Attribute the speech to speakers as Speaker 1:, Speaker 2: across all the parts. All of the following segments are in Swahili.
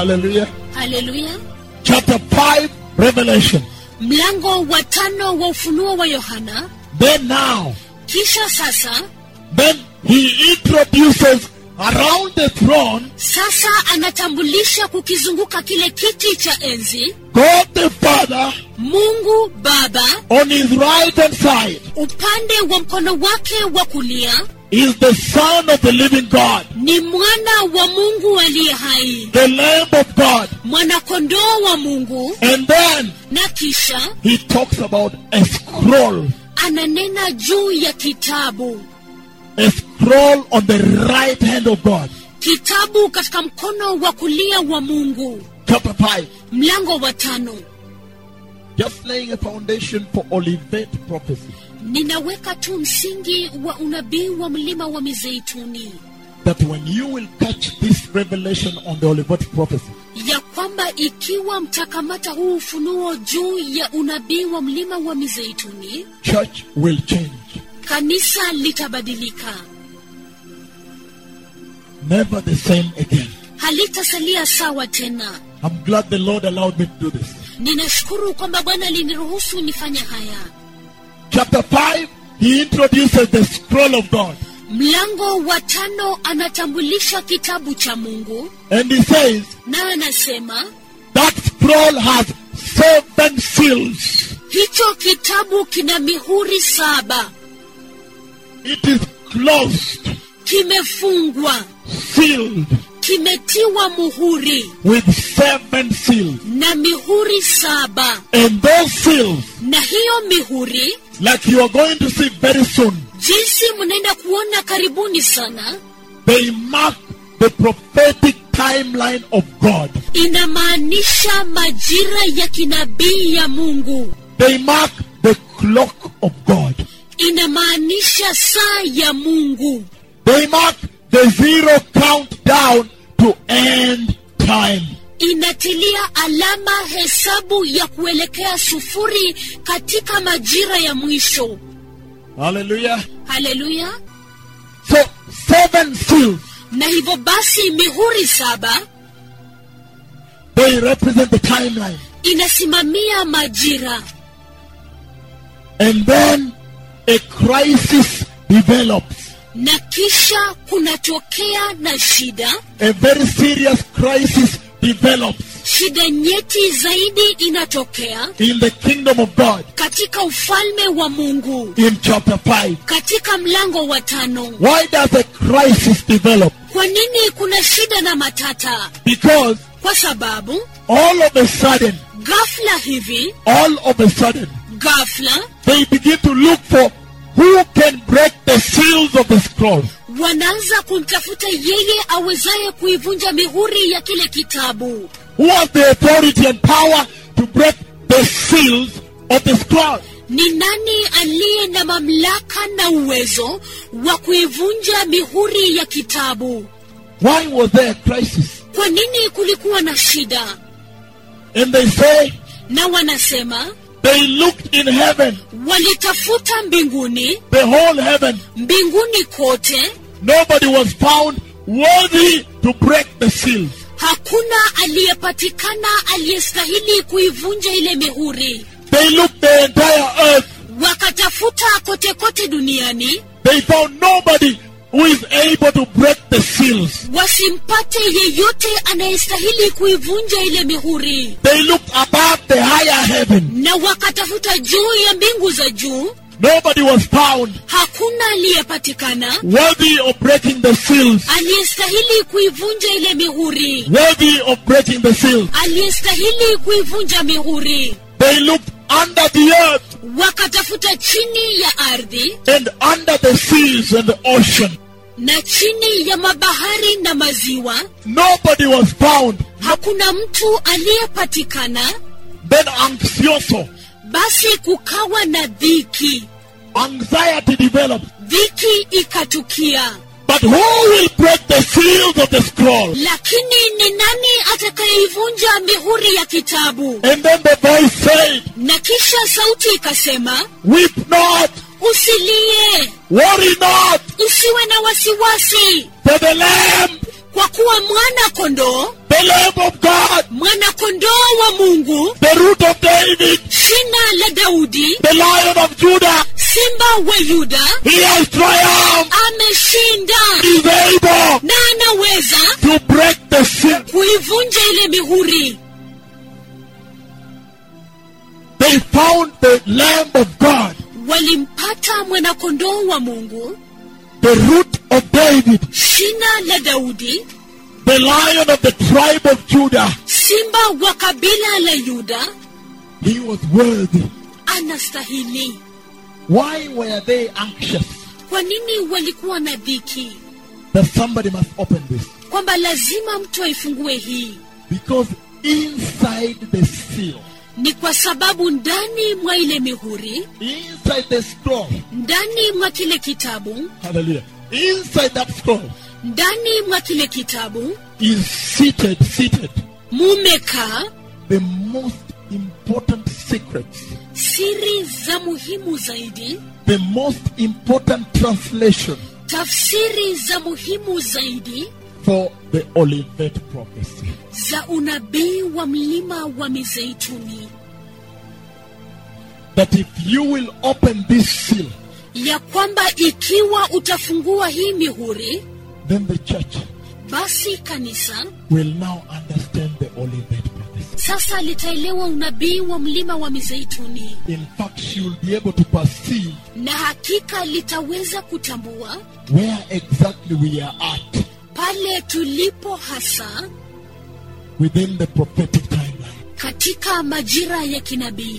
Speaker 1: Hallelujah.
Speaker 2: haleluya
Speaker 1: Chapter 5, Revelation.
Speaker 2: mlango wa tano wa ufunuo wa yohana
Speaker 1: Then now,
Speaker 2: kisha sasa
Speaker 1: then he introduces around the throne
Speaker 2: sasa anatambulisha kukizunguka kile kiti cha enzi
Speaker 1: God the Father
Speaker 2: mungu baba
Speaker 1: on his right hand side
Speaker 2: upande wa mkono wake wa kulia
Speaker 1: is the Son of the living God,
Speaker 2: ni mwana wa mungu aliye hai
Speaker 1: the Lamb of God.
Speaker 2: mwanakondoo wa mungu
Speaker 1: And then
Speaker 2: na kisha
Speaker 1: he talks about a scroll,
Speaker 2: ananena juu ya kitabu
Speaker 1: a scroll on the right hand of God.
Speaker 2: kitabu katika mkono wa kulia wa mungu
Speaker 1: Chapter 5,
Speaker 2: mlango wa tano
Speaker 1: just laying a foundation for Olivet prophecy.
Speaker 2: ninaweka tu msingi wa unabii wa mlima wa mizeituni
Speaker 1: That when you will catch this revelation on the Olivet prophecy,
Speaker 2: ya kwamba ikiwa mtakamata huu ufunuo juu ya unabii wa mlima wa mizeituni
Speaker 1: church will change.
Speaker 2: kanisa litabadilika
Speaker 1: Never the same again.
Speaker 2: halitasalia sawa tena
Speaker 1: I'm glad the Lord allowed me to do this.
Speaker 2: ninashukuru kwamba bwana aliniruhusu nifanye haya
Speaker 1: Chapter 5, he introduces the scroll of God.
Speaker 2: mlango wa tano anatambulisha kitabu cha mungu
Speaker 1: And he says,
Speaker 2: na anasema
Speaker 1: that scroll has seven seals.
Speaker 2: hicho kitabu kina mihuri saba
Speaker 1: It is closed,
Speaker 2: kimefungwa
Speaker 1: sealed
Speaker 2: kimetiwa muhuri
Speaker 1: with seven seals.
Speaker 2: na mihuri saba
Speaker 1: And those seals,
Speaker 2: na hiyo mihuri
Speaker 1: like you are going to see very soon,
Speaker 2: jinsi mnaenda kuona karibuni sana
Speaker 1: they mark the prophetic timeline of God.
Speaker 2: inamaanisha majira ya kinabii ya mungu
Speaker 1: They mark the clock of God.
Speaker 2: inamaanisha saa ya mungu
Speaker 1: They mark the zero countdown to end time.
Speaker 2: inatilia alama hesabu ya kuelekea sufuri katika majira ya mwisho
Speaker 1: Hallelujah.
Speaker 2: haleluya
Speaker 1: So, seven seals,
Speaker 2: na hivyo basi mihuri saba
Speaker 1: they represent the timeline.
Speaker 2: inasimamia majira
Speaker 1: And then a crisis develops.
Speaker 2: na kisha kunatokea na shida
Speaker 1: A very serious crisis develops
Speaker 2: shida nyeti zaidi inatokea
Speaker 1: in the kingdom of God
Speaker 2: katika ufalme wa mungu
Speaker 1: in chapter 5.
Speaker 2: katika mlango wa tano
Speaker 1: Why does a crisis develop?
Speaker 2: kwa nini kuna shida na matata
Speaker 1: Because
Speaker 2: kwa sababu
Speaker 1: all of a sudden,
Speaker 2: ghafla hivi
Speaker 1: all of a sudden,
Speaker 2: ghafla
Speaker 1: they begin to look for who can break the seals of the scroll.
Speaker 2: wanaanza kumtafuta yeye awezaye kuivunja mihuri ya kile kitabu
Speaker 1: Who has the authority and power to break the seals of the scroll?
Speaker 2: ni nani aliye na mamlaka na uwezo wa kuivunja mihuri ya kitabu
Speaker 1: Why was there a crisis?
Speaker 2: kwa nini kulikuwa na shida
Speaker 1: And they say
Speaker 2: na wanasema
Speaker 1: they looked in heaven,
Speaker 2: walitafuta mbinguni
Speaker 1: the whole heaven.
Speaker 2: mbinguni kote
Speaker 1: Nobody was found worthy to break the seals.
Speaker 2: hakuna aliyepatikana aliyestahili kuivunja ile mihuri
Speaker 1: They looked the entire earth.
Speaker 2: wakatafuta kote kote duniani
Speaker 1: They found nobody who is able to break the seals.
Speaker 2: wasimpate yeyote anayestahili kuivunja ile mihuri
Speaker 1: They looked above the higher heaven.
Speaker 2: na wakatafuta juu ya mbingu za juu
Speaker 1: Nobody was found
Speaker 2: hakuna aliyepatikana
Speaker 1: worthy of breaking the seals.
Speaker 2: aliyestahili kuivunja ile mihuri
Speaker 1: Worthy of breaking the seals.
Speaker 2: aliyestahili kuivunja mihuri
Speaker 1: They looked under the earth
Speaker 2: wakatafuta chini ya ardhi
Speaker 1: and under the seas and the ocean.
Speaker 2: na chini ya mabahari na maziwa
Speaker 1: Nobody was found.
Speaker 2: hakuna mtu aliyepatikana
Speaker 1: Then anxioso,
Speaker 2: basi kukawa na dhiki
Speaker 1: anxiety developed.
Speaker 2: dhiki ikatukia
Speaker 1: But who will break the seals of the scroll?
Speaker 2: lakini ni nani atakayeivunja mihuri ya kitabu
Speaker 1: And then the voice said,
Speaker 2: na kisha sauti ikasema
Speaker 1: Weep not,
Speaker 2: usilie
Speaker 1: worry not,
Speaker 2: usiwe na wasiwasi
Speaker 1: for the Lamb
Speaker 2: kwa kuwa mwana kondoo
Speaker 1: the Lamb of God,
Speaker 2: mwana kondoo wa mungu
Speaker 1: the root of David,
Speaker 2: shina la daudi
Speaker 1: the Lion of Judah,
Speaker 2: simba wa yuda
Speaker 1: he has triumphed,
Speaker 2: ameshinda
Speaker 1: is able
Speaker 2: na anaweza
Speaker 1: to break the seal.
Speaker 2: kuivunja ile mihuri
Speaker 1: They found the Lamb of God,
Speaker 2: walimpata mwanakondoo wa mungu
Speaker 1: the root of David,
Speaker 2: shina la daudi
Speaker 1: the Lion of the tribe of Judah.
Speaker 2: simba wa kabila la yuda
Speaker 1: He was worthy.
Speaker 2: anastahili
Speaker 1: Why were they anxious
Speaker 2: kwa nini walikuwa na dhiki
Speaker 1: that somebody must open this?
Speaker 2: kwamba lazima mtu aifungue hii
Speaker 1: Because inside the seal,
Speaker 2: ni kwa sababu ndani mwa ile mihuri
Speaker 1: inside the scroll,
Speaker 2: ndani mwa kile kitabu
Speaker 1: hallelujah, inside that scroll
Speaker 2: ndani mwa kile kitabu
Speaker 1: is seated, seated,
Speaker 2: mumekaa
Speaker 1: the most important secrets,
Speaker 2: siri za muhimu zaidi
Speaker 1: the most important translation
Speaker 2: tafsiri za muhimu zaidi
Speaker 1: for the Olivet prophecy.
Speaker 2: za unabii wa mlima wa mizeituni
Speaker 1: That if you will open this seal,
Speaker 2: ya kwamba ikiwa utafungua hii mihuri
Speaker 1: then the church
Speaker 2: basi kanisa
Speaker 1: will now understand the Olivet prophecy.
Speaker 2: sasa litaelewa unabii wa mlima wa mizeituni
Speaker 1: In fact, she will be able to perceive
Speaker 2: na hakika litaweza kutambua
Speaker 1: where exactly we are at
Speaker 2: pale tulipo hasa
Speaker 1: within the prophetic timeline.
Speaker 2: katika majira ya kinabii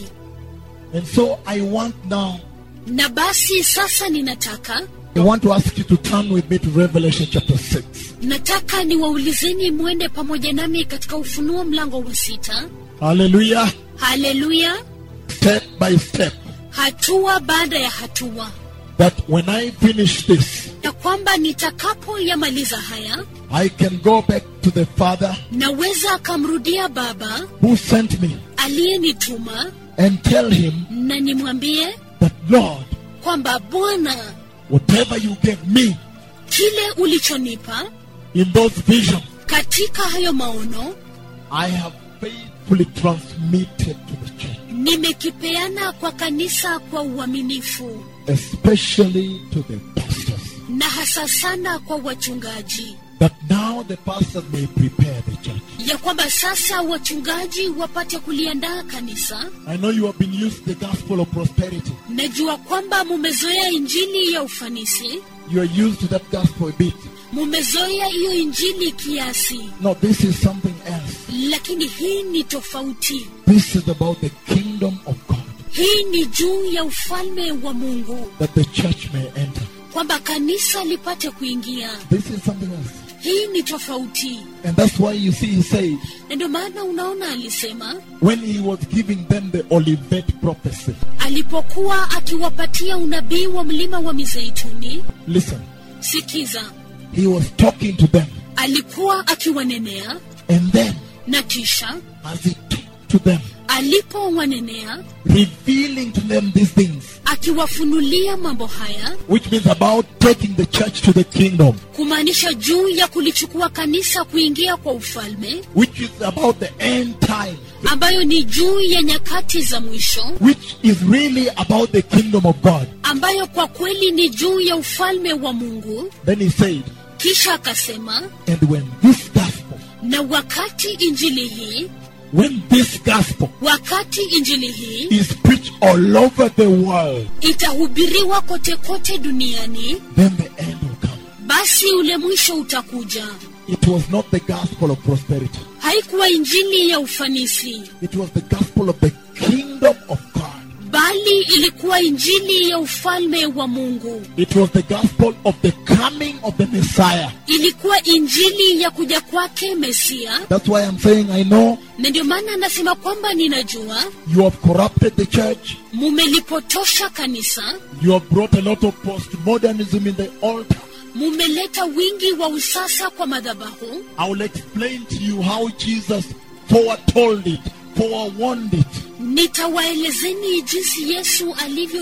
Speaker 1: And so I want now,
Speaker 2: na basi sasa ninataka
Speaker 1: I want to ask you to turn with me to Revelation chapter 6.
Speaker 2: nataka niwaulizeni mwende pamoja nami katika ufunuo mlango wa sita
Speaker 1: Hallelujah.
Speaker 2: haleluya
Speaker 1: Step by step.
Speaker 2: hatua baada ya hatua
Speaker 1: That when I finish this,
Speaker 2: ya kwamba nitakapoyamaliza haya
Speaker 1: I can go back to the Father
Speaker 2: naweza akamrudia baba
Speaker 1: who sent me
Speaker 2: aliyenituma
Speaker 1: and tell him
Speaker 2: na nimwambie
Speaker 1: that, Lord,
Speaker 2: kwamba bwana
Speaker 1: whatever you gave me
Speaker 2: kile ulichonipa
Speaker 1: in those visions,
Speaker 2: katika hayo maono
Speaker 1: I have faithfully transmitted to the church,
Speaker 2: nimekipeana kwa kanisa kwa uaminifu
Speaker 1: especially to the pastors,
Speaker 2: na hasa sana kwa wachungaji
Speaker 1: that now the pastors may prepare the church.
Speaker 2: ya kwamba sasa wachungaji wapate kuliandaa kanisa
Speaker 1: I know you have been used to the gospel of prosperity.
Speaker 2: najua kwamba mumezoea injili ya ufanisi
Speaker 1: You are used to that gospel a bit.
Speaker 2: mumezoea hiyo injili kiasi
Speaker 1: No, this is something else.
Speaker 2: lakini hii ni tofauti
Speaker 1: This is about the kingdom of God
Speaker 2: hii ni juu ya ufalme wa mungu
Speaker 1: that the church may enter.
Speaker 2: kwamba kanisa lipate kuingia
Speaker 1: This is something else.
Speaker 2: hii ni tofauti
Speaker 1: And that's why you see he said,
Speaker 2: na ndio maana unaona alisema
Speaker 1: when he was giving them the Olivet prophecy,
Speaker 2: alipokuwa akiwapatia unabii wa mlima wa mizeituni
Speaker 1: listen,
Speaker 2: sikiza
Speaker 1: he was talking to them.
Speaker 2: alikuwa akiwanenea
Speaker 1: And then,
Speaker 2: na kisha
Speaker 1: as he talked to them,
Speaker 2: alipowanenea
Speaker 1: revealing to them these things,
Speaker 2: akiwafunulia mambo haya
Speaker 1: which means about taking the church to the kingdom,
Speaker 2: kumaanisha juu ya kulichukua kanisa kuingia kwa ufalme
Speaker 1: which is about the end time,
Speaker 2: ambayo ni juu ya nyakati za mwisho
Speaker 1: which is really about the kingdom of God.
Speaker 2: ambayo kwa kweli ni juu ya ufalme wa mungu
Speaker 1: Then he said,
Speaker 2: kisha akasema
Speaker 1: and when this gospel,
Speaker 2: na wakati injili hii
Speaker 1: when this gospel
Speaker 2: wakati injili hii
Speaker 1: is preached all over the world,
Speaker 2: itahubiriwa kote kote duniani
Speaker 1: then the end will come.
Speaker 2: basi ule mwisho utakuja
Speaker 1: It was not the gospel of prosperity.
Speaker 2: haikuwa injili ya ufanisi
Speaker 1: It was the gospel of the kingdom of God.
Speaker 2: bali ilikuwa injili ya ufalme wa mungu
Speaker 1: It was the gospel of the coming of the Messiah.
Speaker 2: ilikuwa injili ya kuja kwake mesia
Speaker 1: That's why I'm saying I know
Speaker 2: na ndio maana anasema kwamba ninajua
Speaker 1: you have corrupted the church.
Speaker 2: mumelipotosha kanisa
Speaker 1: You have brought a lot of postmodernism in the altar.
Speaker 2: mumeleta wingi wa usasa kwa madhabahu
Speaker 1: I will explain to you how Jesus foretold it, forewarned it,
Speaker 2: nitawaelezeni jinsi yesu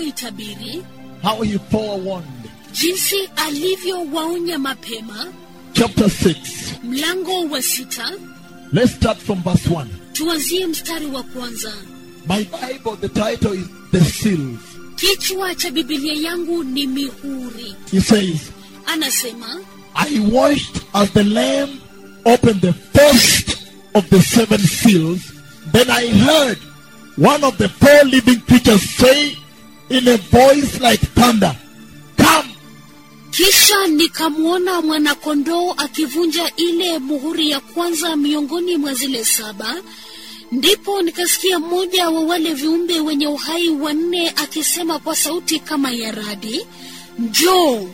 Speaker 2: alivyoitabiri
Speaker 1: how he forewarned,
Speaker 2: jinsi alivyowaonya mapema
Speaker 1: chapter 6.
Speaker 2: mlango wa sita
Speaker 1: Let's start from verse 1.
Speaker 2: tuanzie mstari wa kwanza
Speaker 1: My Bible, the title is The Seals.
Speaker 2: kichwa cha bibilia yangu ni mihuri
Speaker 1: He says,
Speaker 2: anasema
Speaker 1: I watched as the Lamb opened the first of the seven seals. Then I heard one of the four living creatures say in a voice like thunder, Come!
Speaker 2: kisha nikamwona mwanakondoo akivunja ile muhuri ya kwanza miongoni mwa zile saba ndipo nikasikia mmoja wa wale viumbe wenye uhai wanne akisema kwa sauti kama ya radi njoo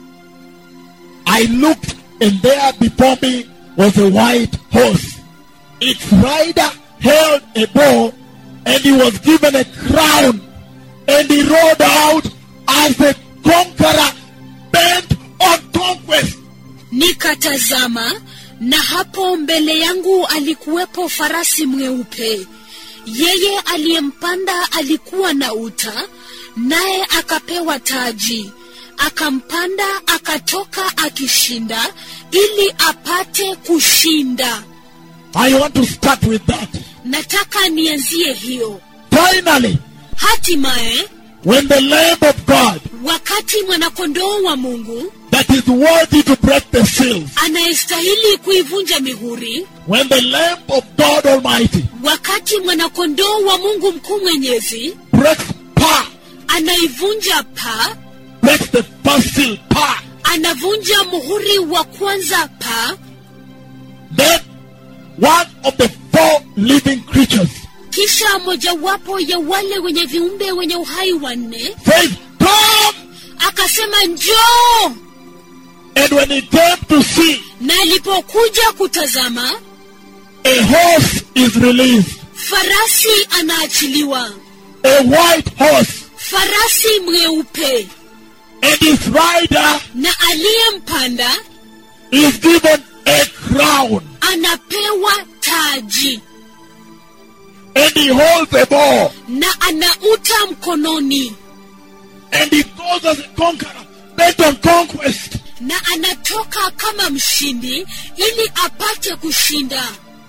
Speaker 1: I looked, and there before me was a white horse. Its rider held a bow, and he was given a crown, and he rode out as a conqueror bent on conquest.
Speaker 2: nikatazama na hapo mbele yangu alikuwepo farasi mweupe yeye aliyempanda alikuwa na uta naye akapewa taji akampanda akatoka akishinda ili apate kushinda
Speaker 1: I want to start with that.
Speaker 2: nataka nianzie hiyo
Speaker 1: Finally,
Speaker 2: hatimaye
Speaker 1: when the Lamb of God
Speaker 2: wakati mwanakondoo wa mungu
Speaker 1: that is worthy to break the seals,
Speaker 2: anayestahili kuivunja mihuri
Speaker 1: when the Lamb of God Almighty
Speaker 2: wakati mwanakondoo wa mungu mkuu mwenyezi
Speaker 1: breaks pa,
Speaker 2: anaivunja pa
Speaker 1: breaks the first seal pa,
Speaker 2: anavunja muhuri wa kwanza pa
Speaker 1: then one of the four living creatures
Speaker 2: kisha mojawapo ya wale wenye viumbe wenye uhai wanne
Speaker 1: says, Come!
Speaker 2: akasema njoo
Speaker 1: And when he came to see,
Speaker 2: na alipokuja kutazama
Speaker 1: a horse is released,
Speaker 2: farasi anaachiliwa
Speaker 1: a white horse,
Speaker 2: farasi mweupe
Speaker 1: and his rider
Speaker 2: na aliyempanda
Speaker 1: is given a crown,
Speaker 2: anapewa taji
Speaker 1: and he holds a bow,
Speaker 2: na anauta mkononi
Speaker 1: and he goes as a conqueror, bent on conquest.
Speaker 2: na anatoka kama mshindi ili apate kushinda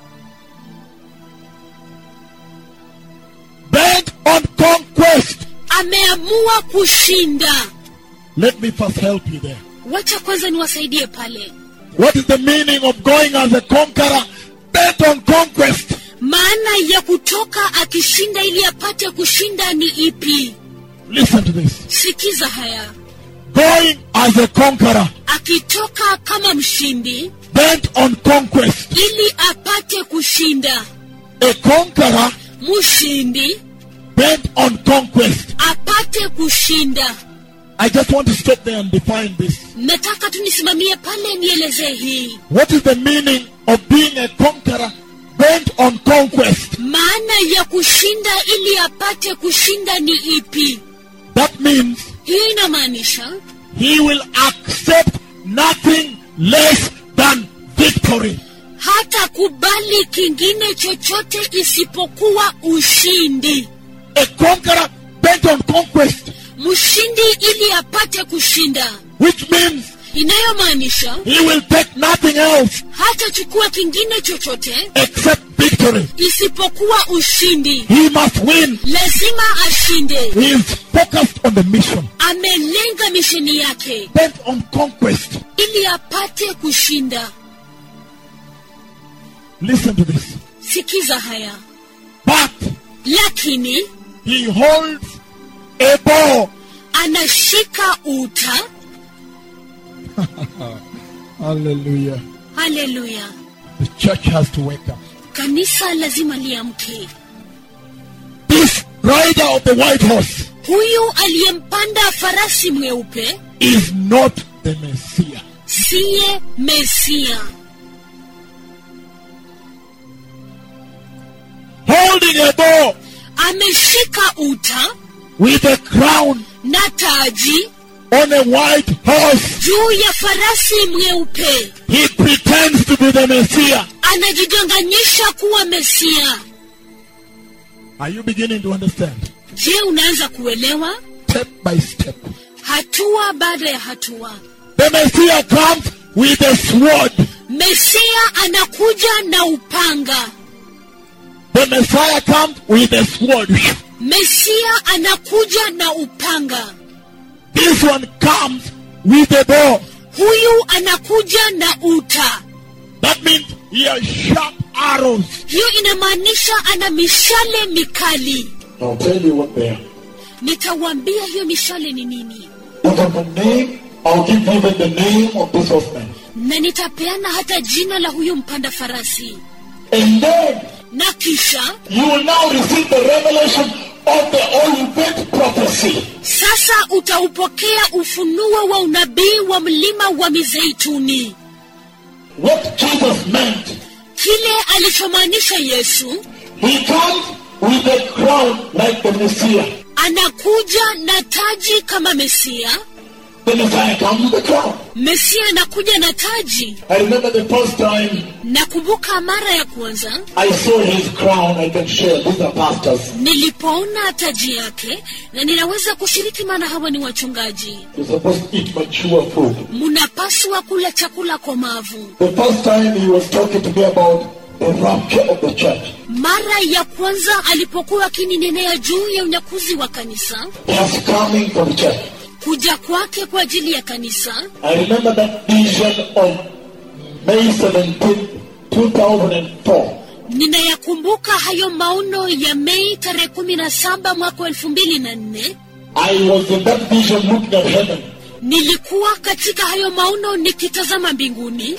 Speaker 1: Bent on conquest.
Speaker 2: ameamua kushinda
Speaker 1: Let me first help you there.
Speaker 2: wacha kwanza niwasaidie pale
Speaker 1: What is the meaning of going as a conqueror, bent on conquest?
Speaker 2: maana ya kutoka akishinda ili apate kushinda ni ipi
Speaker 1: Listen to this.
Speaker 2: sikiza haya
Speaker 1: Going as a conqueror,
Speaker 2: akitoka kama mshindi
Speaker 1: bent on conquest.
Speaker 2: ili apate kushinda
Speaker 1: A conqueror
Speaker 2: mshindi
Speaker 1: bent on conquest.
Speaker 2: apate kushinda
Speaker 1: I just want to stop there and define this.
Speaker 2: nataka tu nisimamie pale nielezee hii
Speaker 1: What is the meaning of being a conqueror bent on conquest?
Speaker 2: maana ya kushinda ili apate kushinda ni ipi
Speaker 1: That means
Speaker 2: hii inamaanisha
Speaker 1: he will accept nothing less than victory.
Speaker 2: hata kubali kingine chochote isipokuwa ushindi
Speaker 1: A conqueror bent on conquest,
Speaker 2: mshindi ili apate kushinda
Speaker 1: which means
Speaker 2: inayomaanisha
Speaker 1: he will take nothing else
Speaker 2: hatachukua kingine chochote
Speaker 1: except victory.
Speaker 2: isipokuwa ushindi
Speaker 1: He must win.
Speaker 2: lazima ashinde
Speaker 1: He is focused on the mission,
Speaker 2: amelenga misheni yake
Speaker 1: bent on conquest.
Speaker 2: ili apate kushinda
Speaker 1: Listen to this.
Speaker 2: sikiza haya
Speaker 1: But
Speaker 2: lakini
Speaker 1: he holds a bow.
Speaker 2: anashika uta
Speaker 1: Hallelujah.
Speaker 2: haleluya
Speaker 1: The church has to wake up.
Speaker 2: kanisa lazima liamke
Speaker 1: This rider of the white horse
Speaker 2: huyu aliyempanda farasi mweupe
Speaker 1: is not the Messiah.
Speaker 2: siye mesia
Speaker 1: Holding a bow
Speaker 2: ameshika uta
Speaker 1: with a crown
Speaker 2: na taji
Speaker 1: on a white horse.
Speaker 2: juu ya farasi mweupe
Speaker 1: He pretends to be the Messiah.
Speaker 2: anajidanganyisha kuwa mesia
Speaker 1: Are you beginning to understand?
Speaker 2: je unaanza kuelewa
Speaker 1: Step by step.
Speaker 2: hatua baada ya hatua
Speaker 1: The Messiah comes with a sword.
Speaker 2: mesia anakuja na upanga
Speaker 1: The Messiah comes with a sword.
Speaker 2: mesia anakuja na upanga
Speaker 1: This one comes with a bow.
Speaker 2: huyu anakuja na uta
Speaker 1: That means he has sharp arrows.
Speaker 2: hiyo inamaanisha ana mishale mikali
Speaker 1: I'll tell you what they are.
Speaker 2: nitawaambia hiyo mishale ni nini
Speaker 1: Even the name, I'll give even the name of this horseman.
Speaker 2: na nitapeana hata jina la huyu mpanda farasi
Speaker 1: And then
Speaker 2: na kisha
Speaker 1: you will now receive the revelation of the Olivet prophecy.
Speaker 2: sasa utaupokea ufunuo wa unabii wa mlima wa mizeituni
Speaker 1: What Jesus meant.
Speaker 2: kile alichomaanisha yesu
Speaker 1: He comes with a crown like the Messiah.
Speaker 2: anakuja na taji kama mesia
Speaker 1: The Messiah comes with a crown.
Speaker 2: mesia anakuja na taji
Speaker 1: I remember the first time
Speaker 2: nakumbuka mara ya kwanza
Speaker 1: I saw his crown. I can share. These are pastors.
Speaker 2: nilipoona taji yake na ninaweza kushiriki maana hawa ni wachungaji
Speaker 1: You're supposed to eat mature food.
Speaker 2: mnapaswa kula chakula komavu
Speaker 1: The first time he was talking to me about the rapture of the church.
Speaker 2: mara ya kwanza alipokuwa akininenea juu ya unyakuzi wa kanisa
Speaker 1: His coming for the church.
Speaker 2: kuja kwake kwa ajili ya kanisa
Speaker 1: I remember that vision on May 17, 2004.
Speaker 2: ninayakumbuka hayo maono ya mei tarehe kumi na saba mwaka wa elfu mbili na nne
Speaker 1: I was in that vision looking at heaven.
Speaker 2: nilikuwa katika hayo maono nikitazama mbinguni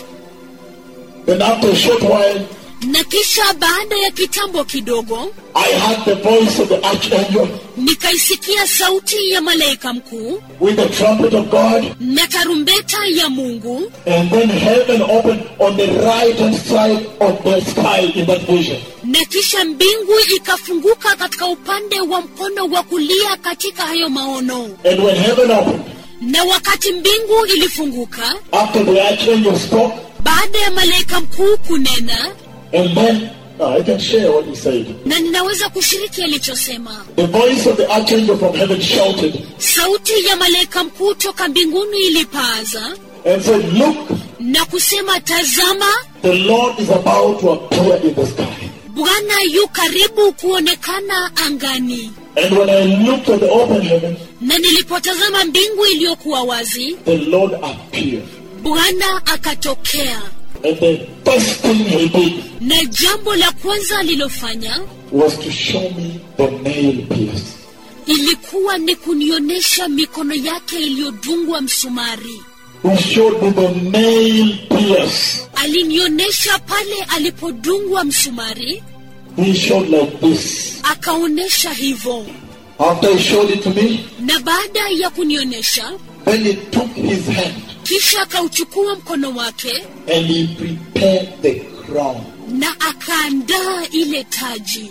Speaker 1: Then after a short while,
Speaker 2: na kisha baada ya kitambo kidogo
Speaker 1: I heard the voice of the archangel
Speaker 2: nikaisikia sauti ya malaika mkuu
Speaker 1: with the trumpet of God.
Speaker 2: na tarumbeta ya mungu
Speaker 1: And then heaven opened on the right hand side of the sky in that vision.
Speaker 2: na kisha mbingu ikafunguka katika upande wa mkono wa kulia katika hayo maono
Speaker 1: And when heaven opened,
Speaker 2: na wakati mbingu ilifunguka
Speaker 1: after the archangel spoke,
Speaker 2: baada ya malaika mkuu kunena
Speaker 1: and then uh, I can share what he said.
Speaker 2: na ninaweza kushiriki alichosema
Speaker 1: The voice of the archangel from heaven shouted
Speaker 2: sauti ya malaika mkuu toka mbinguni ilipaaza
Speaker 1: and said, Look,
Speaker 2: na kusema tazama
Speaker 1: the Lord is about to appear in the sky.
Speaker 2: bwana yu karibu kuonekana angani
Speaker 1: And when I looked at the open heaven,
Speaker 2: na nilipotazama mbingu iliyokuwa wazi
Speaker 1: the Lord appeared.
Speaker 2: bwana akatokea
Speaker 1: And the first thing he did
Speaker 2: na jambo la kwanza alilofanya
Speaker 1: was to show me the nail pierce.
Speaker 2: ilikuwa ni kunionyesha mikono yake iliyodungwa msumari
Speaker 1: He showed me the nail pierce.
Speaker 2: alinionyesha pale alipodungwa msumari
Speaker 1: He showed like this.
Speaker 2: akaonyesha hivyo
Speaker 1: After he showed it to me,
Speaker 2: na baada ya kunionyesha
Speaker 1: then he took his hand
Speaker 2: kisha akauchukua mkono wake
Speaker 1: and he prepared the crown.
Speaker 2: na akaandaa ile taji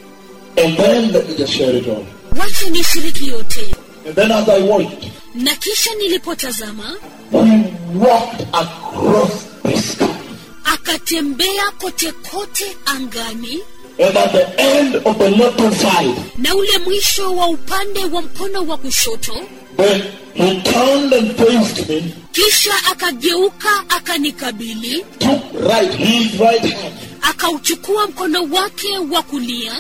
Speaker 1: And then let me just share it all.
Speaker 2: wacha nishiriki yote
Speaker 1: And then as I watched,
Speaker 2: na kisha nilipotazama
Speaker 1: he walked across the sky.
Speaker 2: akatembea kote kote angani
Speaker 1: And at the end of the left hand side,
Speaker 2: na ule mwisho wa upande wa mkono wa kushoto
Speaker 1: then he turned and faced me,
Speaker 2: kisha akageuka akanikabili
Speaker 1: took right, his right hand,
Speaker 2: akauchukua mkono wake wa kulia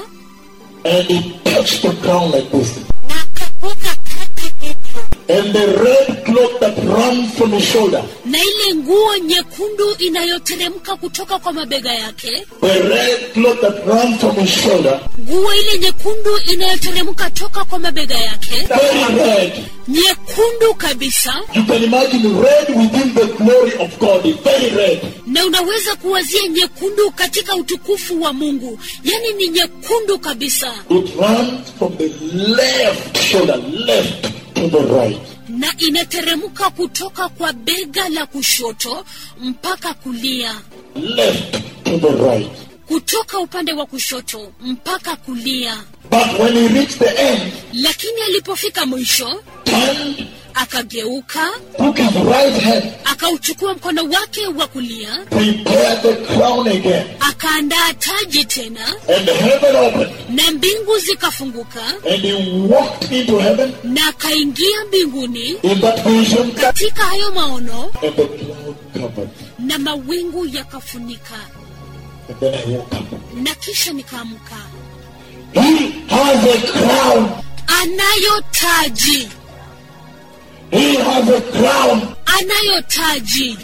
Speaker 1: and he touched the ground like this.
Speaker 2: na akapuka kati hivyo
Speaker 1: And the red cloth that runs from his shoulder,
Speaker 2: na ile nguo nyekundu inayoteremka kutoka kwa mabega yake
Speaker 1: the red cloth that runs from his shoulder,
Speaker 2: nguo ile nyekundu inayoteremka toka kwa mabega yake
Speaker 1: very red.
Speaker 2: nyekundu kabisa
Speaker 1: You can imagine red within the glory of God, it's very red.
Speaker 2: na unaweza kuwazia nyekundu katika utukufu wa mungu yaani ni nyekundu kabisa
Speaker 1: It runs from the left shoulder, left to the right.
Speaker 2: na inateremka kutoka kwa bega la kushoto mpaka kulia
Speaker 1: Left to the right.
Speaker 2: kutoka upande wa kushoto mpaka kulia
Speaker 1: But when he reached the end,
Speaker 2: lakini alipofika mwisho
Speaker 1: turned,
Speaker 2: akageuka
Speaker 1: took his right hand,
Speaker 2: akauchukua mkono wake wa kulia
Speaker 1: prepared the crown again,
Speaker 2: akaandaa taji tena
Speaker 1: and heaven opened,
Speaker 2: na mbingu zikafunguka
Speaker 1: and he walked into heaven
Speaker 2: na akaingia mbinguni
Speaker 1: in that vision,
Speaker 2: katika hayo maono
Speaker 1: and the cloud covered.
Speaker 2: na mawingu yakafunika
Speaker 1: And then I woke up.
Speaker 2: na kisha nikaamka
Speaker 1: He has a crown.
Speaker 2: anayo taji
Speaker 1: He has a crown.
Speaker 2: anayo taji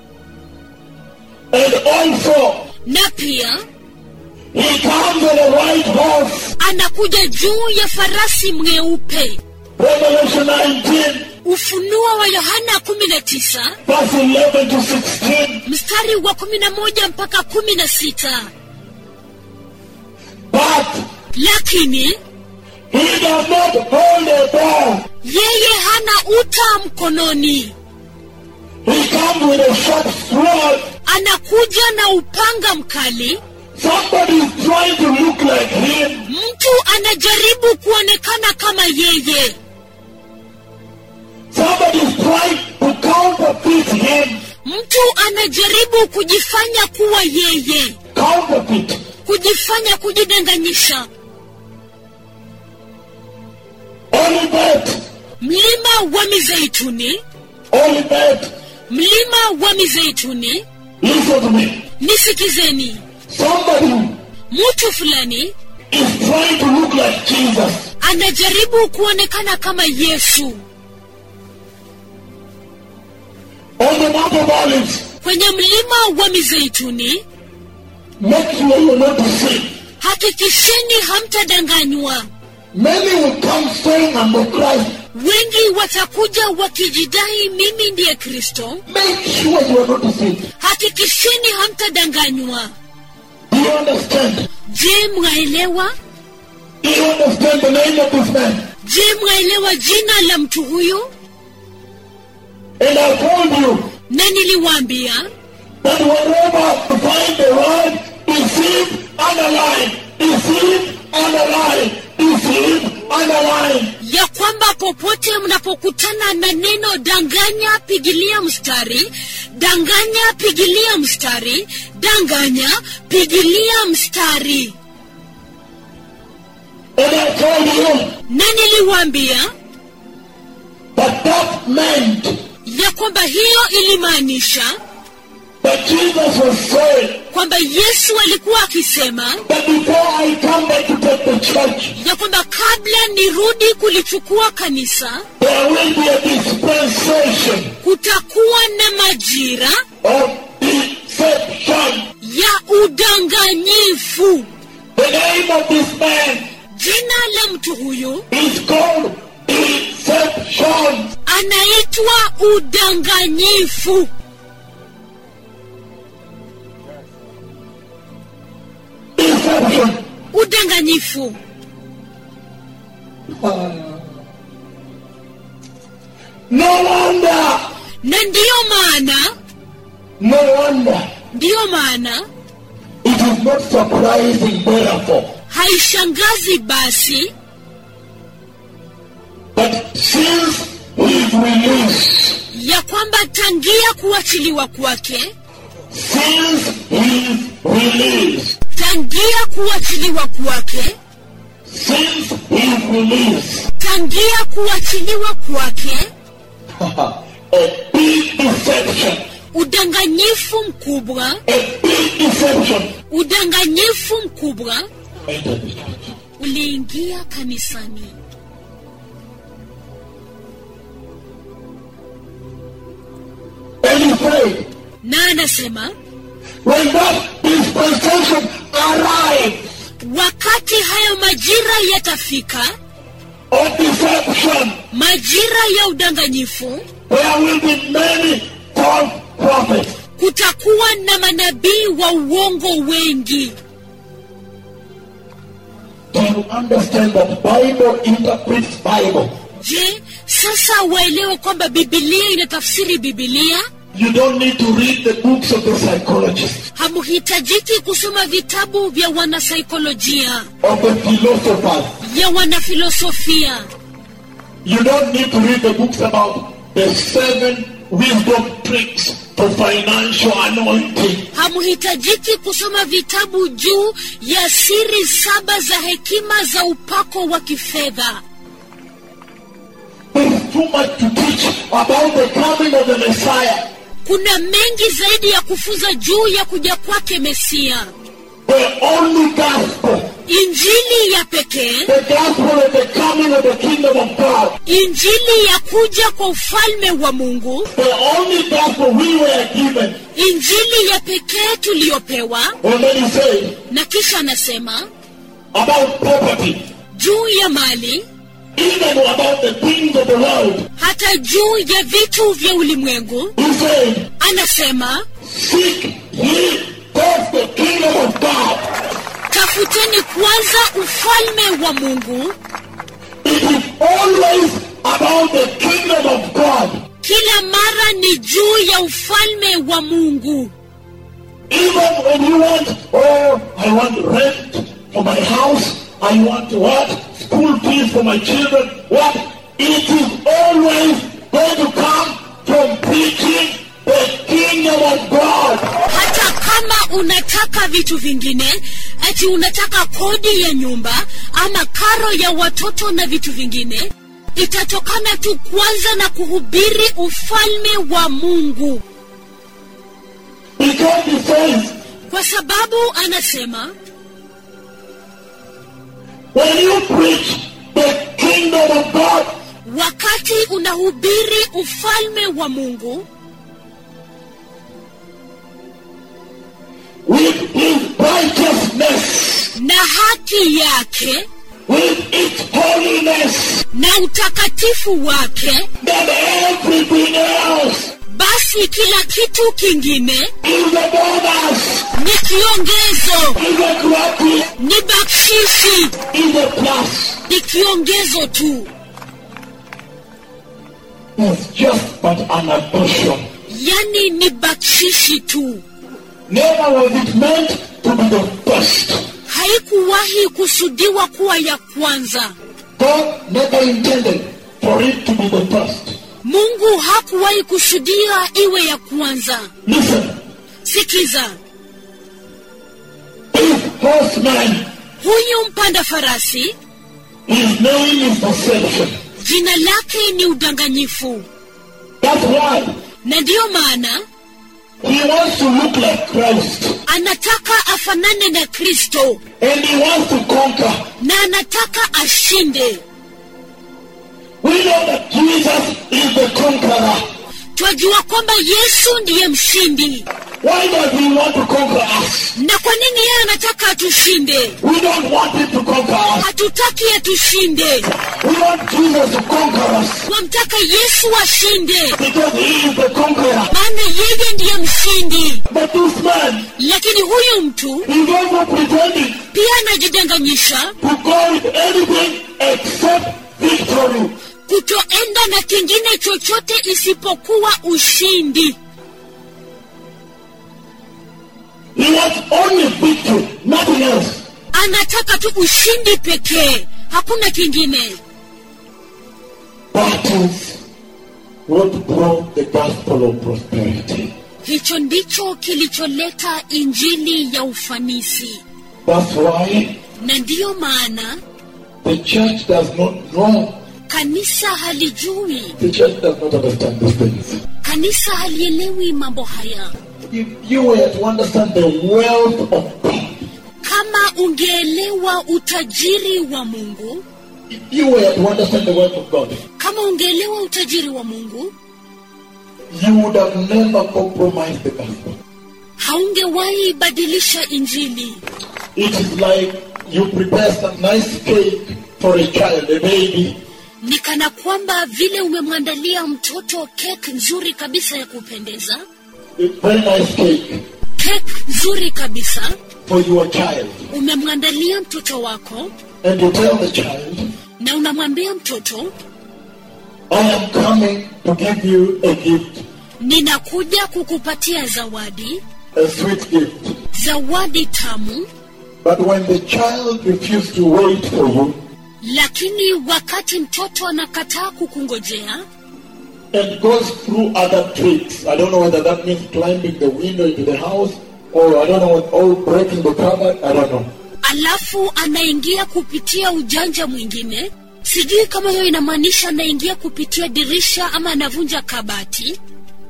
Speaker 1: And also,
Speaker 2: na pia
Speaker 1: he comes on a white horse.
Speaker 2: anakuja juu ya farasi mweupe
Speaker 1: Revelation 19,
Speaker 2: ufunuo wa yohana 19
Speaker 1: verse 11 to 16.
Speaker 2: mstari wa 11 mpaka 16
Speaker 1: But
Speaker 2: lakini
Speaker 1: he does not hold a bow.
Speaker 2: yeye hana uta mkononi
Speaker 1: He comes with a sharp sword.
Speaker 2: anakuja na upanga mkali
Speaker 1: Somebody is trying to look like him.
Speaker 2: mtu anajaribu kuonekana kama yeye
Speaker 1: Somebody is trying to counterfeit him.
Speaker 2: mtu anajaribu kujifanya kuwa yeye
Speaker 1: Counterfeit.
Speaker 2: kujifanya kujidanganyisha
Speaker 1: Olivet.
Speaker 2: mlima wa mizeituni
Speaker 1: Olivet.
Speaker 2: mlima wa mizeituni
Speaker 1: Listen to me.
Speaker 2: nisikizeni
Speaker 1: Somebody
Speaker 2: mtu fulani
Speaker 1: is trying to look like Jesus.
Speaker 2: anajaribu kuonekana kama yesu
Speaker 1: On the Mount of Olives,
Speaker 2: kwenye mlima wa mizeituni
Speaker 1: make sure you're not deceived.
Speaker 2: hakikisheni hamtadanganywa
Speaker 1: Many will come saying, I'm the Christ.
Speaker 2: wengi watakuja wakijidai mimi ndiye kristo
Speaker 1: Make sure you are not deceived.
Speaker 2: hakikisheni hamtadanganywa
Speaker 1: Do you understand?
Speaker 2: je mwaelewa
Speaker 1: Do you understand the name of this man?
Speaker 2: je mwaelewa jina la mtu huyu
Speaker 1: And I told you
Speaker 2: na niliwaambia
Speaker 1: that wherever you find the word deceive, underline, deceive, underline, deceive, underline.
Speaker 2: ya kwamba popote mnapokutana na neno danganya pigilia mstari danganya pigilia mstari danganya pigilia mstari
Speaker 1: And I told you
Speaker 2: na niliwaambia
Speaker 1: that that meant
Speaker 2: ya kwamba hiyo ilimaanisha
Speaker 1: that Jesus was saying
Speaker 2: kwamba yesu alikuwa akisema
Speaker 1: that before I come back to take the church,
Speaker 2: ya kwamba kabla nirudi kulichukua kanisa
Speaker 1: there will be a dispensation
Speaker 2: kutakuwa na majira
Speaker 1: of deception.
Speaker 2: ya udanganyifu
Speaker 1: The name of this man
Speaker 2: jina la mtu huyu
Speaker 1: is called deception.
Speaker 2: anaitwa udanganyifu
Speaker 1: Deception.
Speaker 2: udanganyifu
Speaker 1: No wonder.
Speaker 2: na ndiyo maana
Speaker 1: No wonder.
Speaker 2: ndiyo maana
Speaker 1: It is not surprising, therefore,
Speaker 2: haishangazi basi
Speaker 1: that since his release,
Speaker 2: ya kwamba tangia kuachiliwa kwake
Speaker 1: since his release,
Speaker 2: tangia kuachiliwa kwake
Speaker 1: since his release,
Speaker 2: tangia kuachiliwa kwake
Speaker 1: a big deception,
Speaker 2: udanganyifu mkubwa
Speaker 1: a big deception
Speaker 2: udanganyifu mkubwa
Speaker 1: entered the church.
Speaker 2: uliingia kanisani
Speaker 1: And he said,
Speaker 2: na anasema
Speaker 1: when that dispensation arrives
Speaker 2: wakati hayo majira yatafika
Speaker 1: of deception,
Speaker 2: majira ya udanganyifu
Speaker 1: there will be many false prophets.
Speaker 2: kutakuwa na manabii wa uongo wengi
Speaker 1: Do you understand that Bible interprets Bible?
Speaker 2: je sasa waelewe kwamba bibilia inatafsiri bibilia
Speaker 1: You don't need to read the books of the psychologists,
Speaker 2: hamuhitajiki kusoma vitabu vya wanasaikolojia
Speaker 1: of the philosophers.
Speaker 2: ya wanafilosofia
Speaker 1: You don't need to read the books about the seven wisdom tricks for financial anointing.
Speaker 2: hamuhitajiki kusoma vitabu juu ya siri saba za hekima za upako wa kifedha
Speaker 1: There's too much to teach about the coming of the Messiah.
Speaker 2: kuna mengi zaidi ya kufunza juu ya kuja kwake mesia
Speaker 1: The only gospel,
Speaker 2: injili ya pekee
Speaker 1: the gospel of the coming of the kingdom of God,
Speaker 2: injili ya kuja kwa ufalme wa mungu
Speaker 1: the only gospel we were given.
Speaker 2: injili ya pekee tuliyopewa
Speaker 1: And then he said
Speaker 2: na kisha anasema
Speaker 1: about property,
Speaker 2: juu ya mali
Speaker 1: even about the things of the world.
Speaker 2: hata juu ya vitu vya ulimwengu
Speaker 1: He said,
Speaker 2: anasema
Speaker 1: Seek ye first the kingdom of God.
Speaker 2: tafuteni kwanza ufalme wa mungu
Speaker 1: It is always about the kingdom of God.
Speaker 2: kila mara ni juu ya ufalme wa mungu
Speaker 1: Even when you want, oh, I want rent for my house, I want what? School fees for my children, what? It is always going to come from preaching the kingdom of God.
Speaker 2: hata kama unataka vitu vingine ati unataka kodi ya nyumba ama karo ya watoto na vitu vingine itatokana tu kwanza na kuhubiri ufalme wa mungu
Speaker 1: Because he says,
Speaker 2: kwa sababu anasema
Speaker 1: when you preach the kingdom of God,
Speaker 2: wakati unahubiri ufalme wa mungu
Speaker 1: with his righteousness,
Speaker 2: na haki yake
Speaker 1: with its holiness,
Speaker 2: na utakatifu wake
Speaker 1: then everything else
Speaker 2: basi kila kitu kingine
Speaker 1: is a bonus,
Speaker 2: ni kiongezo
Speaker 1: is a gratis,
Speaker 2: ni bakshishi
Speaker 1: is a plus.
Speaker 2: ni kiongezo tu
Speaker 1: It's just but an addition.
Speaker 2: yani ni bakshishi tu
Speaker 1: Never was it meant to be the first.
Speaker 2: haikuwahi kusudiwa kuwa ya kwanza
Speaker 1: God never intended for it to be the first.
Speaker 2: mungu hakuwahi kusudia iwe ya kwanza
Speaker 1: Listen,
Speaker 2: sikiza
Speaker 1: this horseman,
Speaker 2: huyu mpanda farasi
Speaker 1: his name is deception.
Speaker 2: jina lake ni udanganyifu
Speaker 1: That's why
Speaker 2: na ndiyo maana
Speaker 1: he wants to look like Christ.
Speaker 2: anataka afanane na kristo
Speaker 1: And he wants to conquer.
Speaker 2: na anataka ashinde
Speaker 1: We know that Jesus is the conqueror.
Speaker 2: twajua kwamba yesu ndiye mshindi
Speaker 1: Why does he want to conquer us?
Speaker 2: na kwa nini yeye anataka atushinde
Speaker 1: We don't want him to conquer us.
Speaker 2: hatutaki atushinde
Speaker 1: We want Jesus to conquer us.
Speaker 2: wamtaka yesu ashinde
Speaker 1: Because he is the conqueror.
Speaker 2: maana yeye ndiye mshindi
Speaker 1: But this man
Speaker 2: lakini huyu mtu
Speaker 1: is also pretending
Speaker 2: pia anajidanganyisha
Speaker 1: to go with anything except victory.
Speaker 2: kutoenda na kingine chochote isipokuwa ushindi
Speaker 1: He wants only victory, nothing else.
Speaker 2: anataka tu ushindi pekee hakuna kingine
Speaker 1: That is what brought the gospel of prosperity.
Speaker 2: hicho ndicho kilicholeta injili ya ufanisi
Speaker 1: That's why
Speaker 2: na ndiyo maana
Speaker 1: the church does not know.
Speaker 2: kanisa halijui
Speaker 1: The church does not understand these things.
Speaker 2: kanisa halielewi mambo haya
Speaker 1: If you were to understand the wealth of God,
Speaker 2: kama ungeelewa utajiri wa mungu
Speaker 1: if you were to understand the wealth of God,
Speaker 2: kama ungeelewa utajiri wa mungu
Speaker 1: you would have never compromised the gospel.
Speaker 2: haungewahi badilisha injili
Speaker 1: It is like you prepare some nice cake for a child, a baby,
Speaker 2: ni kana kwamba vile umemwandalia mtoto kek nzuri kabisa ya kupendeza
Speaker 1: a very nice cake
Speaker 2: kek nzuri kabisa
Speaker 1: for your child.
Speaker 2: umemwandalia mtoto wako
Speaker 1: And you tell the child,
Speaker 2: na unamwambia mtoto
Speaker 1: I am coming to give you a gift,
Speaker 2: ninakuja kukupatia zawadi
Speaker 1: a sweet gift.
Speaker 2: zawadi tamu
Speaker 1: But when the child refuses to wait for you
Speaker 2: lakini wakati mtoto anakataa kukungojea
Speaker 1: and goes through other tricks, I don't know whether that means climbing the window into the house or I don't know what, or breaking the cupboard, I don't know.
Speaker 2: alafu anaingia kupitia ujanja mwingine sijui kama hiyo inamaanisha anaingia kupitia dirisha ama anavunja kabati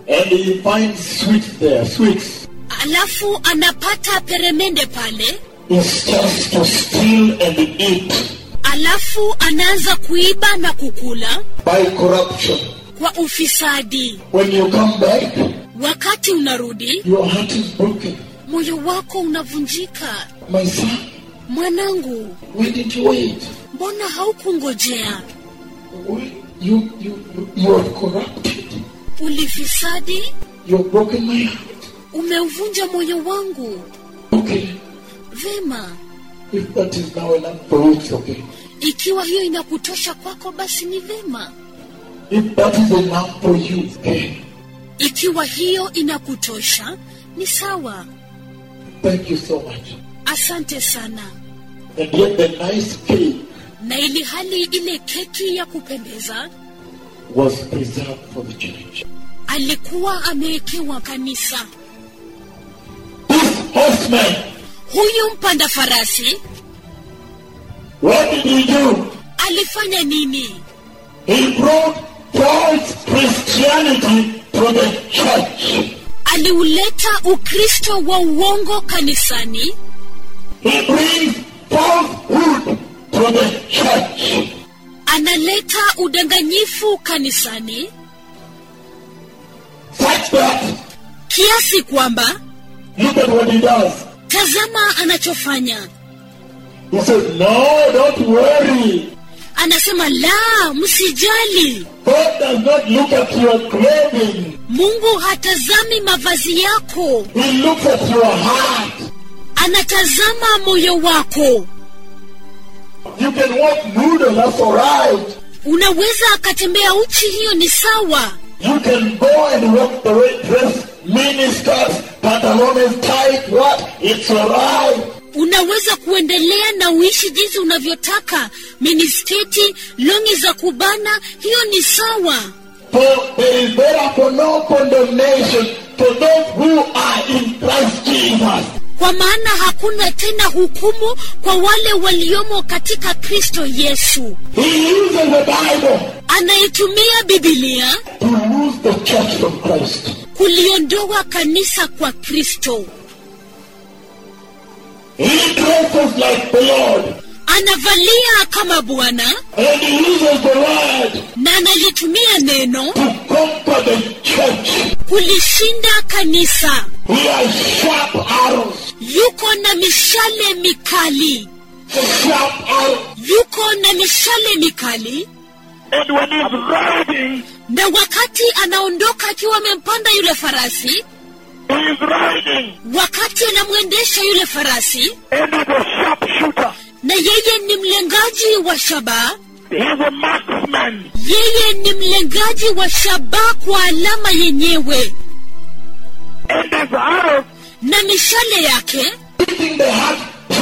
Speaker 1: and he finds sweets there, sweets.
Speaker 2: alafu anapata peremende pale
Speaker 1: It's just to steal and eat
Speaker 2: alafu anaanza kuiba na kukula
Speaker 1: by corruption.
Speaker 2: kwa ufisadi
Speaker 1: When you come back,
Speaker 2: wakati unarudi
Speaker 1: your heart is broken.
Speaker 2: moyo wako unavunjika
Speaker 1: My son,
Speaker 2: mwanangu
Speaker 1: why didn't you wait?
Speaker 2: mbona haukungojea
Speaker 1: Why- You, you, you, you are corrupted.
Speaker 2: ulifisadi
Speaker 1: You have broken my heart.
Speaker 2: umeuvunja moyo wangu
Speaker 1: Okay,
Speaker 2: vema
Speaker 1: if that is now enough for you, it's okay.
Speaker 2: ikiwa hiyo inakutosha kwako basi ni vema
Speaker 1: If that is enough for you, okay.
Speaker 2: ikiwa hiyo inakutosha ni sawa
Speaker 1: Thank you so much.
Speaker 2: asante sana
Speaker 1: And yet the nice cake
Speaker 2: na ili hali ile keki ya kupendeza
Speaker 1: was preserved for the church.
Speaker 2: alikuwa amewekewa kanisa
Speaker 1: This horseman,
Speaker 2: huyu mpanda farasi
Speaker 1: what did he do?
Speaker 2: alifanya nini
Speaker 1: He brought false Christianity to the church.
Speaker 2: aliuleta ukristo wa uongo kanisani
Speaker 1: He brings falsehood to the church.
Speaker 2: analeta udanganyifu kanisani
Speaker 1: Such that,
Speaker 2: kiasi kwamba
Speaker 1: look at what he does.
Speaker 2: tazama anachofanya
Speaker 1: He says, no, don't worry.
Speaker 2: anasema la msijali
Speaker 1: God does not look at your clothing.
Speaker 2: mungu hatazami mavazi yako
Speaker 1: He looks at your heart.
Speaker 2: anatazama moyo wako
Speaker 1: You can walk nude, that's alright.
Speaker 2: unaweza akatembea uchi hiyo ni sawa
Speaker 1: You can go and walk the way dress, miniskirts, pantalones tight, what? It's alright.
Speaker 2: unaweza kuendelea na uishi jinsi unavyotaka minisketi longi za kubana hiyo ni sawa
Speaker 1: For there is therefore no condemnation for those who are in Christ Jesus.
Speaker 2: kwa maana hakuna tena hukumu kwa wale waliomo katika kristo yesu
Speaker 1: He uses the Bible
Speaker 2: anaitumia bibilia
Speaker 1: to lose the church from Christ.
Speaker 2: kuliondoa kanisa kwa kristo
Speaker 1: He dresses like the Lord
Speaker 2: anavalia kama bwana
Speaker 1: and he uses the word
Speaker 2: na analitumia neno
Speaker 1: to conquer the church.
Speaker 2: kulishinda kanisa
Speaker 1: He has sharp arrows,
Speaker 2: yuko na mishale mikali
Speaker 1: sharp arrows.
Speaker 2: yuko na mishale mikali
Speaker 1: And when he's riding,
Speaker 2: na wakati anaondoka akiwa amempanda yule farasi
Speaker 1: he is riding
Speaker 2: wakati anamwendesha yule farasi
Speaker 1: and he's a sharpshooter.
Speaker 2: na yeye ni mlengaji wa shabaha
Speaker 1: He's a marksman.
Speaker 2: yeye ni mlengaji wa shabaha kwa alama yenyewe
Speaker 1: And his arrows
Speaker 2: na mishale yake
Speaker 1: hitting the heart.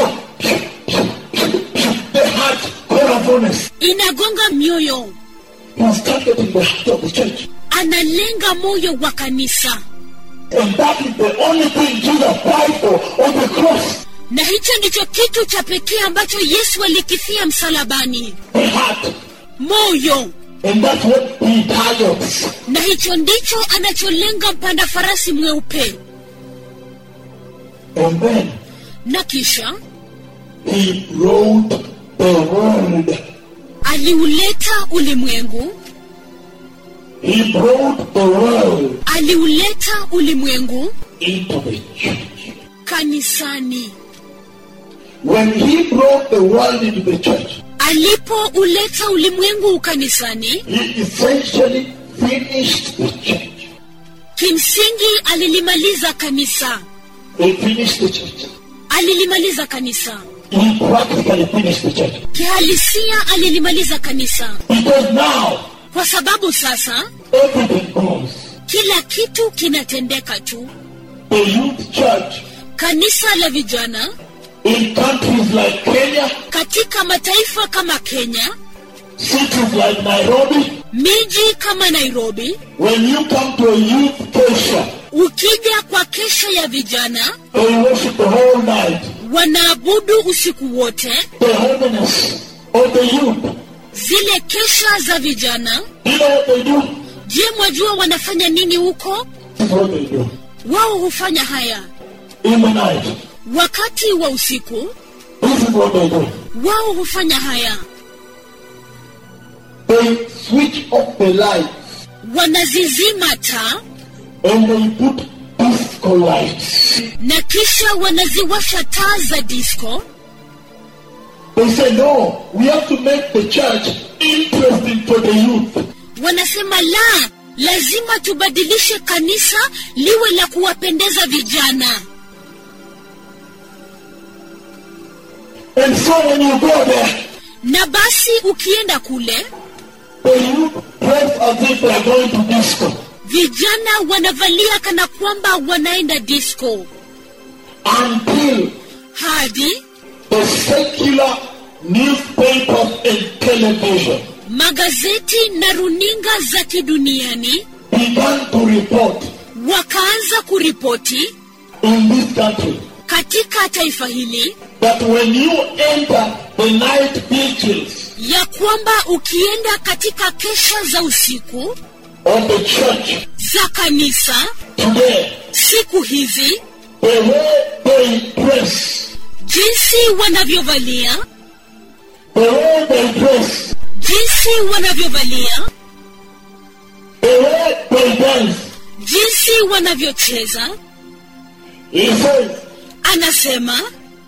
Speaker 1: The heart corazones.
Speaker 2: inagonga mioyo
Speaker 1: He's targeting the heart of the church.
Speaker 2: analenga moyo wa kanisa
Speaker 1: And that is the only thing Jesus died for on the cross.
Speaker 2: na hicho ndicho kitu cha pekee ambacho yesu alikifia msalabani
Speaker 1: The heart.
Speaker 2: moyo
Speaker 1: And that's what he targets.
Speaker 2: na hicho ndicho anacholenga mpanda farasi mweupe
Speaker 1: And then
Speaker 2: na kisha
Speaker 1: he brought the world.
Speaker 2: aliuleta ulimwengu
Speaker 1: He brought the world
Speaker 2: aliuleta ulimwengu
Speaker 1: into the church.
Speaker 2: kanisani
Speaker 1: When he brought the world into the church,
Speaker 2: alipouleta ulimwengu kanisani
Speaker 1: he essentially finished the church.
Speaker 2: kimsingi alilimaliza kanisa
Speaker 1: He finished the church.
Speaker 2: alilimaliza kanisa
Speaker 1: He practically finished the church.
Speaker 2: kihalisia alilimaliza kanisa
Speaker 1: Because now
Speaker 2: kwa sababu sasa
Speaker 1: everything goes.
Speaker 2: kila kitu kinatendeka tu
Speaker 1: The youth church
Speaker 2: kanisa la vijana
Speaker 1: in countries like Kenya,
Speaker 2: katika mataifa kama kenya
Speaker 1: cities like Nairobi,
Speaker 2: miji kama nairobi
Speaker 1: when you come to a youth kesha,
Speaker 2: ukija kwa kesha ya vijana
Speaker 1: they worship the whole night.
Speaker 2: wanaabudu usiku wote
Speaker 1: The holiness of the youth.
Speaker 2: zile kesha za vijana
Speaker 1: You know what they do?
Speaker 2: je mwajua wanafanya nini huko
Speaker 1: This is what they do.
Speaker 2: wao hufanya haya
Speaker 1: In the night,
Speaker 2: wakati wa usiku
Speaker 1: this is what they do.
Speaker 2: wao hufanya haya
Speaker 1: They switch off the lights
Speaker 2: wanazizima taa
Speaker 1: and they put disco lights.
Speaker 2: na kisha wanaziwasha taa za disco
Speaker 1: They say, no, we have to make the church interesting for the youth.
Speaker 2: wanasema la lazima tubadilishe kanisa liwe la kuwapendeza vijana
Speaker 1: And so when you go there,
Speaker 2: na basi ukienda kule
Speaker 1: the youth dress as if they are going to disco.
Speaker 2: vijana wanavalia kana kwamba wanaenda disco
Speaker 1: Until
Speaker 2: hadi
Speaker 1: the secular newspapers and television
Speaker 2: magazeti na runinga za kiduniani
Speaker 1: began to report
Speaker 2: wakaanza kuripoti
Speaker 1: in this country
Speaker 2: katika taifa hili
Speaker 1: that when you enter the night vigils
Speaker 2: ya kwamba ukienda katika kesha za usiku
Speaker 1: of the church
Speaker 2: za kanisa
Speaker 1: today,
Speaker 2: siku hizi
Speaker 1: the way they dress,
Speaker 2: jinsi wanavyovalia
Speaker 1: the way they dress,
Speaker 2: jinsi wanavyovalia
Speaker 1: the way they dance,
Speaker 2: jinsi wanavyocheza
Speaker 1: he says,
Speaker 2: anasema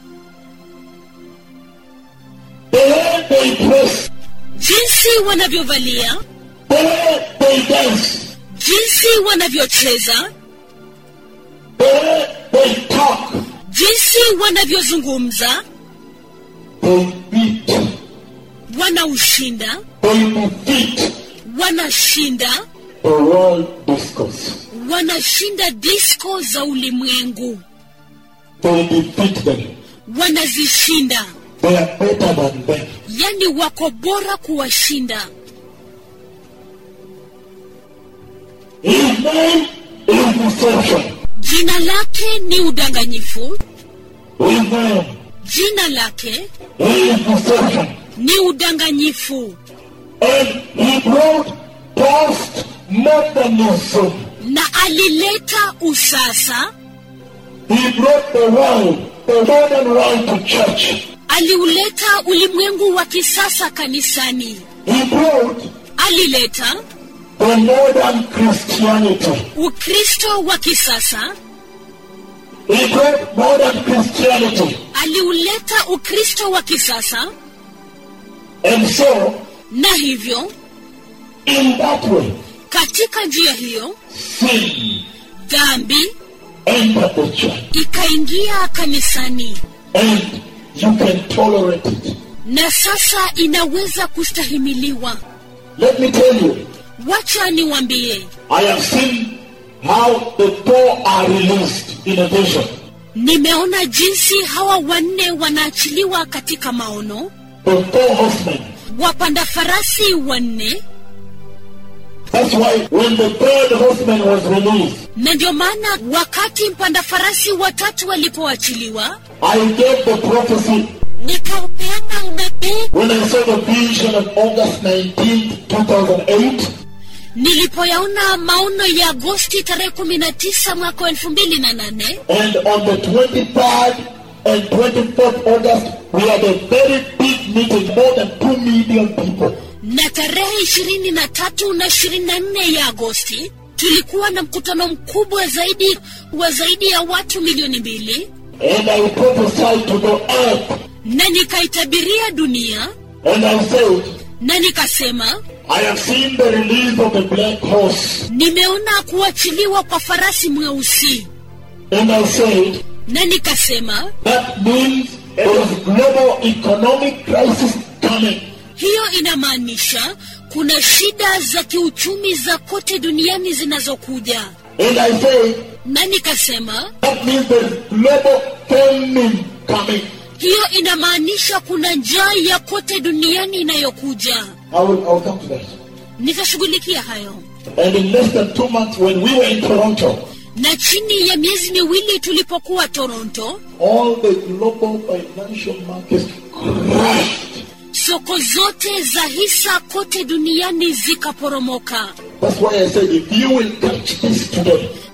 Speaker 1: the way they dress,
Speaker 2: jinsi wanavyovalia
Speaker 1: the way they dance,
Speaker 2: jinsi wanavyocheza
Speaker 1: the way they talk,
Speaker 2: jinsi wanavyozungumza
Speaker 1: they beat,
Speaker 2: wanaushinda
Speaker 1: they defeat
Speaker 2: wanashinda
Speaker 1: the world discourse.
Speaker 2: wanashinda disco za ulimwengu
Speaker 1: They defeat them.
Speaker 2: wanazishinda
Speaker 1: They are better than them.
Speaker 2: yani wako bora kuwashinda
Speaker 1: His name is deception.
Speaker 2: jina lake ni udanganyifu
Speaker 1: His name
Speaker 2: jina lake
Speaker 1: is deception.
Speaker 2: ni udanganyifu
Speaker 1: And he brought postmodernism.
Speaker 2: na alileta usasa
Speaker 1: He brought the world, the modern world to church.
Speaker 2: aliuleta ulimwengu wa kisasa kanisani
Speaker 1: He brought
Speaker 2: alileta
Speaker 1: the modern Christianity.
Speaker 2: ukristo wa kisasa
Speaker 1: He brought modern Christianity.
Speaker 2: aliuleta ukristo wa kisasa
Speaker 1: And so,
Speaker 2: na hivyo
Speaker 1: in that way,
Speaker 2: katika njia hiyo
Speaker 1: sin
Speaker 2: dhambi
Speaker 1: entered the church.
Speaker 2: ikaingia kanisani
Speaker 1: And you can tolerate it.
Speaker 2: na sasa inaweza kustahimiliwa
Speaker 1: Let me tell you,
Speaker 2: wacha niwambie
Speaker 1: I have seen how the four are released in a vision.
Speaker 2: nimeona jinsi hawa wanne wanaachiliwa katika maono
Speaker 1: The four horsemen.
Speaker 2: wapanda farasi wanne
Speaker 1: That's why when the third horseman was released,
Speaker 2: na ndio maana wakati mpanda farasi watatu walipoachiliwa
Speaker 1: I gave the prophecy
Speaker 2: nikaupeana unabii
Speaker 1: when I saw the vision of August 19th, 2008.
Speaker 2: nilipoyaona maono ya agosti tarehe kumi na tisa mwaka wa elfu mbili na nane
Speaker 1: And on the 23rd and 24th August, we had a very big meeting, more than 2 million people.
Speaker 2: na tarehe ishirini na tatu na ishirini na nne ya agosti tulikuwa na mkutano mkubwa zaidi wa zaidi ya watu milioni mbili
Speaker 1: And I prophesied to the earth.
Speaker 2: na nikaitabiria dunia
Speaker 1: And I said,
Speaker 2: na nikasema
Speaker 1: I have seen the release of the black horse.
Speaker 2: nimeona kuachiliwa kwa farasi mweusi
Speaker 1: And I said,
Speaker 2: na nikasema
Speaker 1: that means there is global economic crisis coming.
Speaker 2: hiyo inamaanisha kuna shida za kiuchumi za kote duniani zinazokuja
Speaker 1: And I said,
Speaker 2: na nikasema
Speaker 1: that means there is global famine coming.
Speaker 2: hiyo inamaanisha kuna njaa ya kote duniani inayokuja
Speaker 1: I will, I will come to that.
Speaker 2: nitashughulikia hayo
Speaker 1: And in less than two months, when we were in Toronto,
Speaker 2: na chini ya miezi miwili tulipokuwa toronto
Speaker 1: all the global financial markets crashed.
Speaker 2: soko zote za hisa kote duniani zikaporomoka
Speaker 1: That's why I said, if you will catch this today,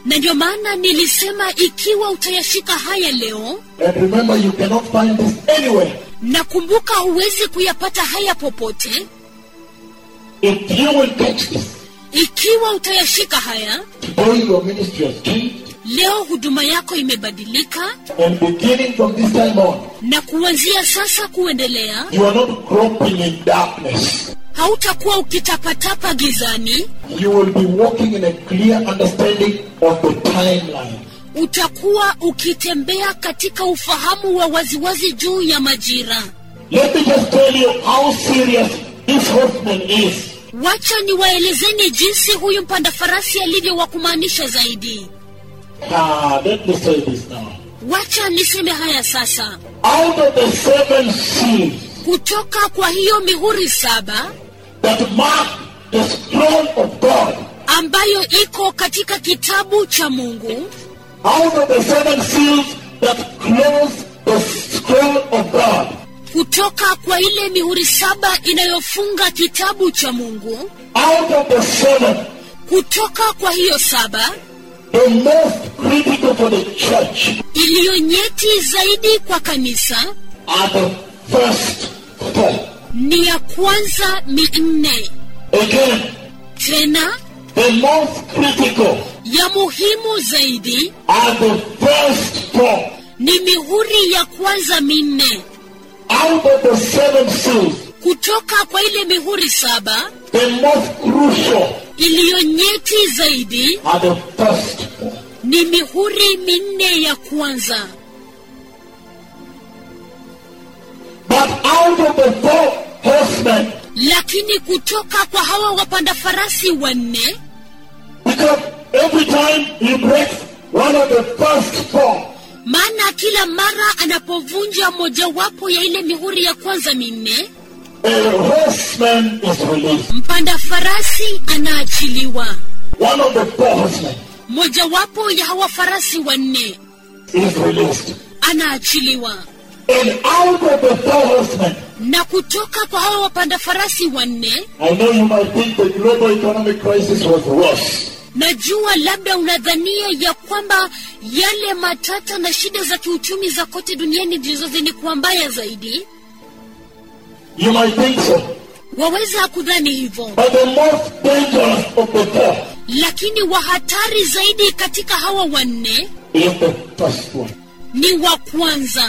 Speaker 2: na ndio maana nilisema ikiwa utayashika haya leo
Speaker 1: and remember you cannot find this anywhere.
Speaker 2: na kumbuka huwezi kuyapata haya popote
Speaker 1: If you will catch this,
Speaker 2: ikiwa utayashika haya
Speaker 1: today your ministry has changed,
Speaker 2: leo huduma yako imebadilika
Speaker 1: and beginning from this time on,
Speaker 2: na kuanzia sasa kuendelea
Speaker 1: you are not groping in darkness.
Speaker 2: hautakuwa ukitapatapa gizani
Speaker 1: You will be walking in a clear understanding of the timeline.
Speaker 2: utakuwa ukitembea katika ufahamu wa waziwazi juu ya majira
Speaker 1: Let me just tell you how serious this horseman is.
Speaker 2: wacha niwaelezeni jinsi huyu mpanda farasi alivyo wa kumaanisha zaidi
Speaker 1: Ah, let me say this now.
Speaker 2: wacha niseme haya sasa
Speaker 1: Out of the seven seals
Speaker 2: kutoka kwa hiyo mihuri saba
Speaker 1: that mark the scroll of God,
Speaker 2: ambayo iko katika kitabu cha mungu
Speaker 1: out of the seven seals that close the scroll of God,
Speaker 2: kutoka kwa ile mihuri saba inayofunga kitabu cha mungu
Speaker 1: out of the seven,
Speaker 2: kutoka kwa hiyo saba
Speaker 1: the most critical for the church
Speaker 2: iliyo nyeti zaidi kwa kanisa
Speaker 1: are the first four.
Speaker 2: ni ya kwanza minne
Speaker 1: Again,
Speaker 2: tena
Speaker 1: the most critical
Speaker 2: ya muhimu zaidi
Speaker 1: are the first four.
Speaker 2: ni mihuri ya kwanza minne
Speaker 1: Out of the seven seals,
Speaker 2: kutoka kwa ile mihuri saba
Speaker 1: the most crucial
Speaker 2: iliyo nyeti zaidi
Speaker 1: are the first four.
Speaker 2: ni mihuri minne ya kwanza
Speaker 1: But out of the four horsemen,
Speaker 2: lakini kutoka kwa hawa wapanda farasi wanne
Speaker 1: because every time he breaks one of the first four,
Speaker 2: maana kila mara anapovunja mojawapo ya ile mihuri ya kwanza minne
Speaker 1: a horseman is released.
Speaker 2: mpanda farasi anaachiliwa
Speaker 1: One of the four horsemen
Speaker 2: mojawapo ya hawa farasi wanne
Speaker 1: is released.
Speaker 2: anaachiliwa
Speaker 1: And out of the four horsemen,
Speaker 2: na kutoka kwa hawa wapanda farasi wanne
Speaker 1: I know you might think the global economic crisis was worse.
Speaker 2: najua labda unadhania ya kwamba yale matata na shida za kiuchumi za kote duniani ndizo zenye kuwa mbaya zaidi
Speaker 1: You might think so.
Speaker 2: waweza kudhani hivyo
Speaker 1: But the most dangerous of the four
Speaker 2: lakini wa hatari zaidi katika hawa wanne
Speaker 1: is the first one.
Speaker 2: ni wa kwanza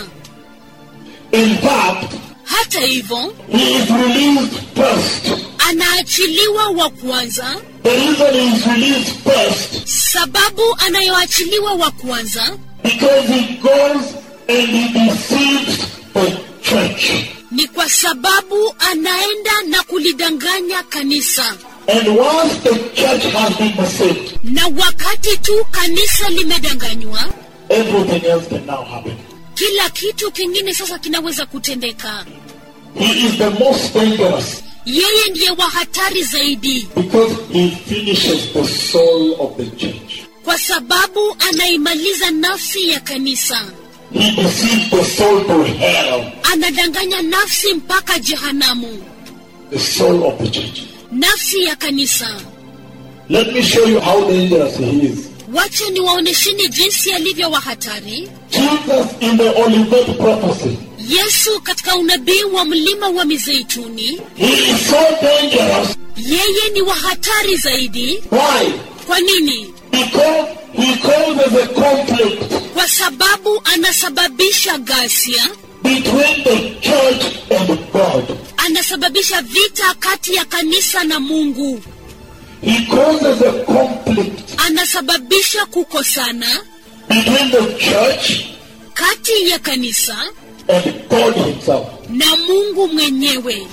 Speaker 1: In fact,
Speaker 2: hata hivyo
Speaker 1: he is released first.
Speaker 2: anaachiliwa wa kwanza
Speaker 1: The reason he is released first
Speaker 2: sababu anayoachiliwa wa kwanza
Speaker 1: because he goes and he deceives the church.
Speaker 2: ni kwa sababu anaenda na kulidanganya kanisa
Speaker 1: And once the church has been deceived,
Speaker 2: na wakati tu kanisa limedanganywa
Speaker 1: everything else can now happen.
Speaker 2: kila kitu kingine sasa kinaweza kutendeka
Speaker 1: He is the most dangerous
Speaker 2: yeye ndiye wa hatari zaidi
Speaker 1: because he finishes the soul of the church.
Speaker 2: kwa sababu anaimaliza nafsi ya kanisa
Speaker 1: He deceives the soul to hell,
Speaker 2: anadanganya nafsi mpaka jehanamu
Speaker 1: the soul of the church.
Speaker 2: nafsi ya kanisa
Speaker 1: Let me show you how dangerous he is.
Speaker 2: wacha niwaonesheni jinsi alivyo wa hatari
Speaker 1: Jesus in the Olivet prophecy,
Speaker 2: yesu katika unabii wa mlima wa mizeituni
Speaker 1: he is so dangerous.
Speaker 2: yeye ni wa hatari zaidi
Speaker 1: Why?
Speaker 2: kwa nini
Speaker 1: Because he causes a conflict
Speaker 2: kwa sababu anasababisha ghasia
Speaker 1: between the church and God.
Speaker 2: anasababisha vita kati ya kanisa na mungu
Speaker 1: He causes a conflict
Speaker 2: anasababisha kukosana
Speaker 1: between the church
Speaker 2: kati ya kanisa
Speaker 1: and God himself.
Speaker 2: na mungu mwenyewe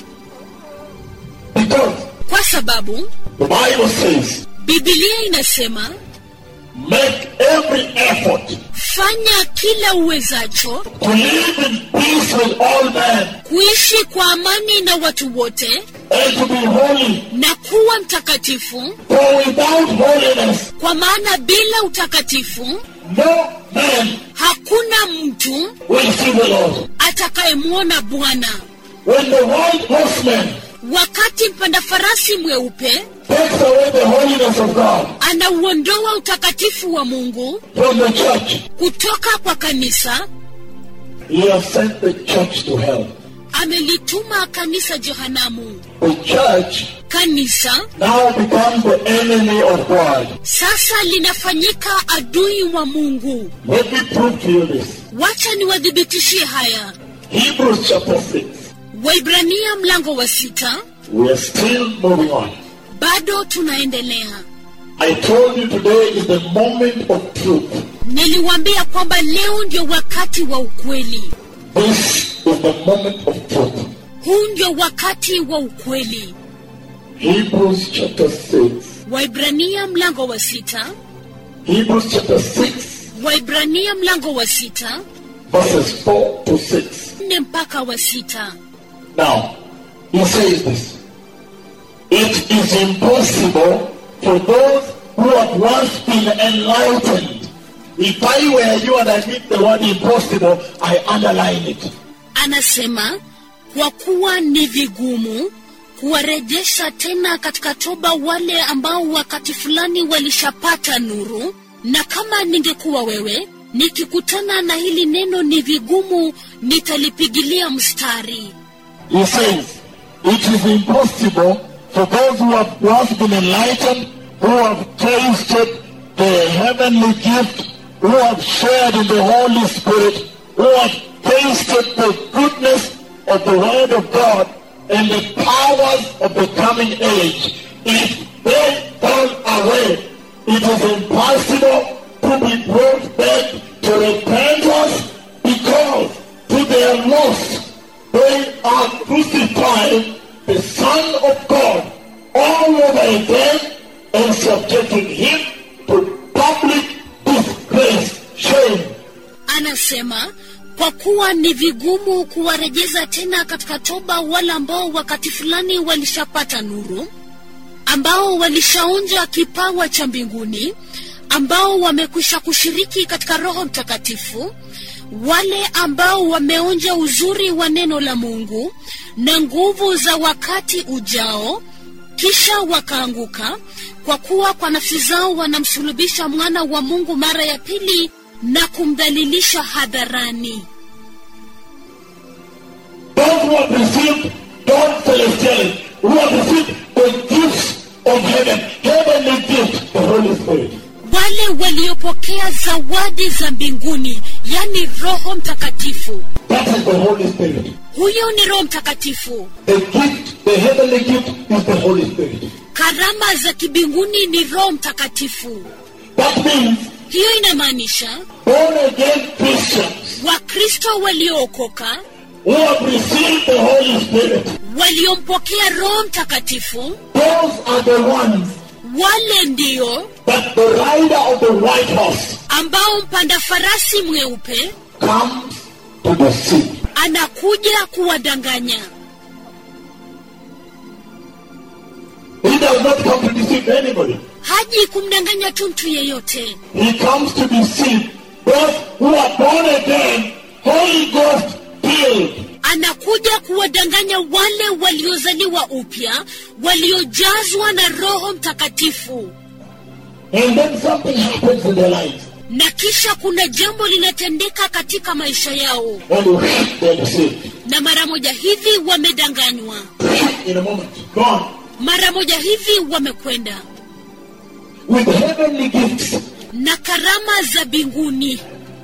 Speaker 1: Because
Speaker 2: kwa sababu
Speaker 1: the Bible says,
Speaker 2: bibilia inasema
Speaker 1: make every effort
Speaker 2: fanya kila uwezacho
Speaker 1: to live in peace with all men
Speaker 2: kuishi kwa amani na watu wote
Speaker 1: and to be holy.
Speaker 2: na kuwa mtakatifu
Speaker 1: For without holiness,
Speaker 2: kwa maana bila utakatifu
Speaker 1: no man
Speaker 2: hakuna mtu
Speaker 1: will see the Lord.
Speaker 2: atakayemwona bwana
Speaker 1: When the white horsemen
Speaker 2: wakati mpanda farasi mweupe
Speaker 1: takes away the holiness of God
Speaker 2: anauondoa utakatifu wa mungu
Speaker 1: from the church,
Speaker 2: kutoka kwa kanisa
Speaker 1: he has sent the church to hell.
Speaker 2: amelituma kanisa jehanamu
Speaker 1: The church
Speaker 2: kanisa
Speaker 1: now becomes the enemy of God.
Speaker 2: sasa linafanyika adui wa mungu
Speaker 1: Let me prove to you this.
Speaker 2: wacha niwadhibitishie haya
Speaker 1: Hebrews chapter 6.
Speaker 2: waibrania mlango wa sita
Speaker 1: We are still moving on.
Speaker 2: bado tunaendelea
Speaker 1: I told you today is the moment of truth.
Speaker 2: niliwaambia kwamba leo ndio wakati wa ukweli
Speaker 1: This is the moment of truth.
Speaker 2: huu ndio wakati wa ukweli
Speaker 1: Hebrews chapter 6.
Speaker 2: waibrania mlango wa sita
Speaker 1: Hebrews chapter 6,
Speaker 2: waibrania mlango wa sita
Speaker 1: verses 4 to 6.
Speaker 2: nne mpaka wa sita
Speaker 1: Now, he says this. It is impossible for those who have once been enlightened. If I were you and I meet the word impossible, I underline it.
Speaker 2: anasema kwa kuwa ni vigumu kuwarejesha tena katika toba wale ambao wakati fulani walishapata nuru na kama ningekuwa wewe nikikutana na hili neno ni vigumu nitalipigilia mstari
Speaker 1: He says, It is impossible for those who have once been enlightened, who have tasted the heavenly gift, who have shared in the Holy Spirit, who have tasted the goodness of the Word of God and the powers of the coming age. If they fall away, it is impossible to be brought back to repentance because to their loss they are crucifying the Son of God all over again and subjecting him to public disgrace, shame.
Speaker 2: anasema kwa kuwa ni vigumu kuwarejeza tena katika toba wale ambao wakati fulani walishapata nuru ambao walishaonja kipawa cha mbinguni ambao wamekwisha kushiriki katika roho mtakatifu wale ambao wameonja uzuri wa neno la mungu na nguvu za wakati ujao kisha wakaanguka kwa kuwa kwa nafsi zao wanamsulubisha mwana wa mungu mara ya pili na kumdhalilisha hadharani
Speaker 1: Those who have received God celestially, who have received the gifts of heaven, heavenly gift, the Holy Spirit.
Speaker 2: wale waliopokea zawadi za mbinguni yani roho mtakatifu
Speaker 1: That is the Holy Spirit.
Speaker 2: huyo ni roho mtakatifu
Speaker 1: The gift, the heavenly gift is the Holy Spirit.
Speaker 2: karama za kibinguni ni roho mtakatifu
Speaker 1: That means
Speaker 2: hiyo inamaanisha
Speaker 1: born again Christians
Speaker 2: wakristo waliookoka
Speaker 1: who have received the Holy Spirit,
Speaker 2: waliompokea roho mtakatifu
Speaker 1: those are the ones
Speaker 2: wale ndio
Speaker 1: that the rider of the white horse
Speaker 2: ambao mpanda farasi mweupe
Speaker 1: comes to deceive.
Speaker 2: anakuja kuwadanganya
Speaker 1: He does not come to deceive anybody.
Speaker 2: haji kumdanganya tu mtu yeyote
Speaker 1: He comes to deceive those who are born again, Holy Ghost filled.
Speaker 2: anakuja kuwadanganya wale waliozaliwa upya waliojazwa na roho mtakatifu
Speaker 1: And then something happens in their lives.
Speaker 2: na kisha kuna jambo linatendeka katika maisha yao
Speaker 1: And whoosh, they're deceived.
Speaker 2: na mara moja hivi wamedanganywa
Speaker 1: In a moment, gone.
Speaker 2: mara moja hivi wamekwenda
Speaker 1: With heavenly gifts.
Speaker 2: na karama za mbinguni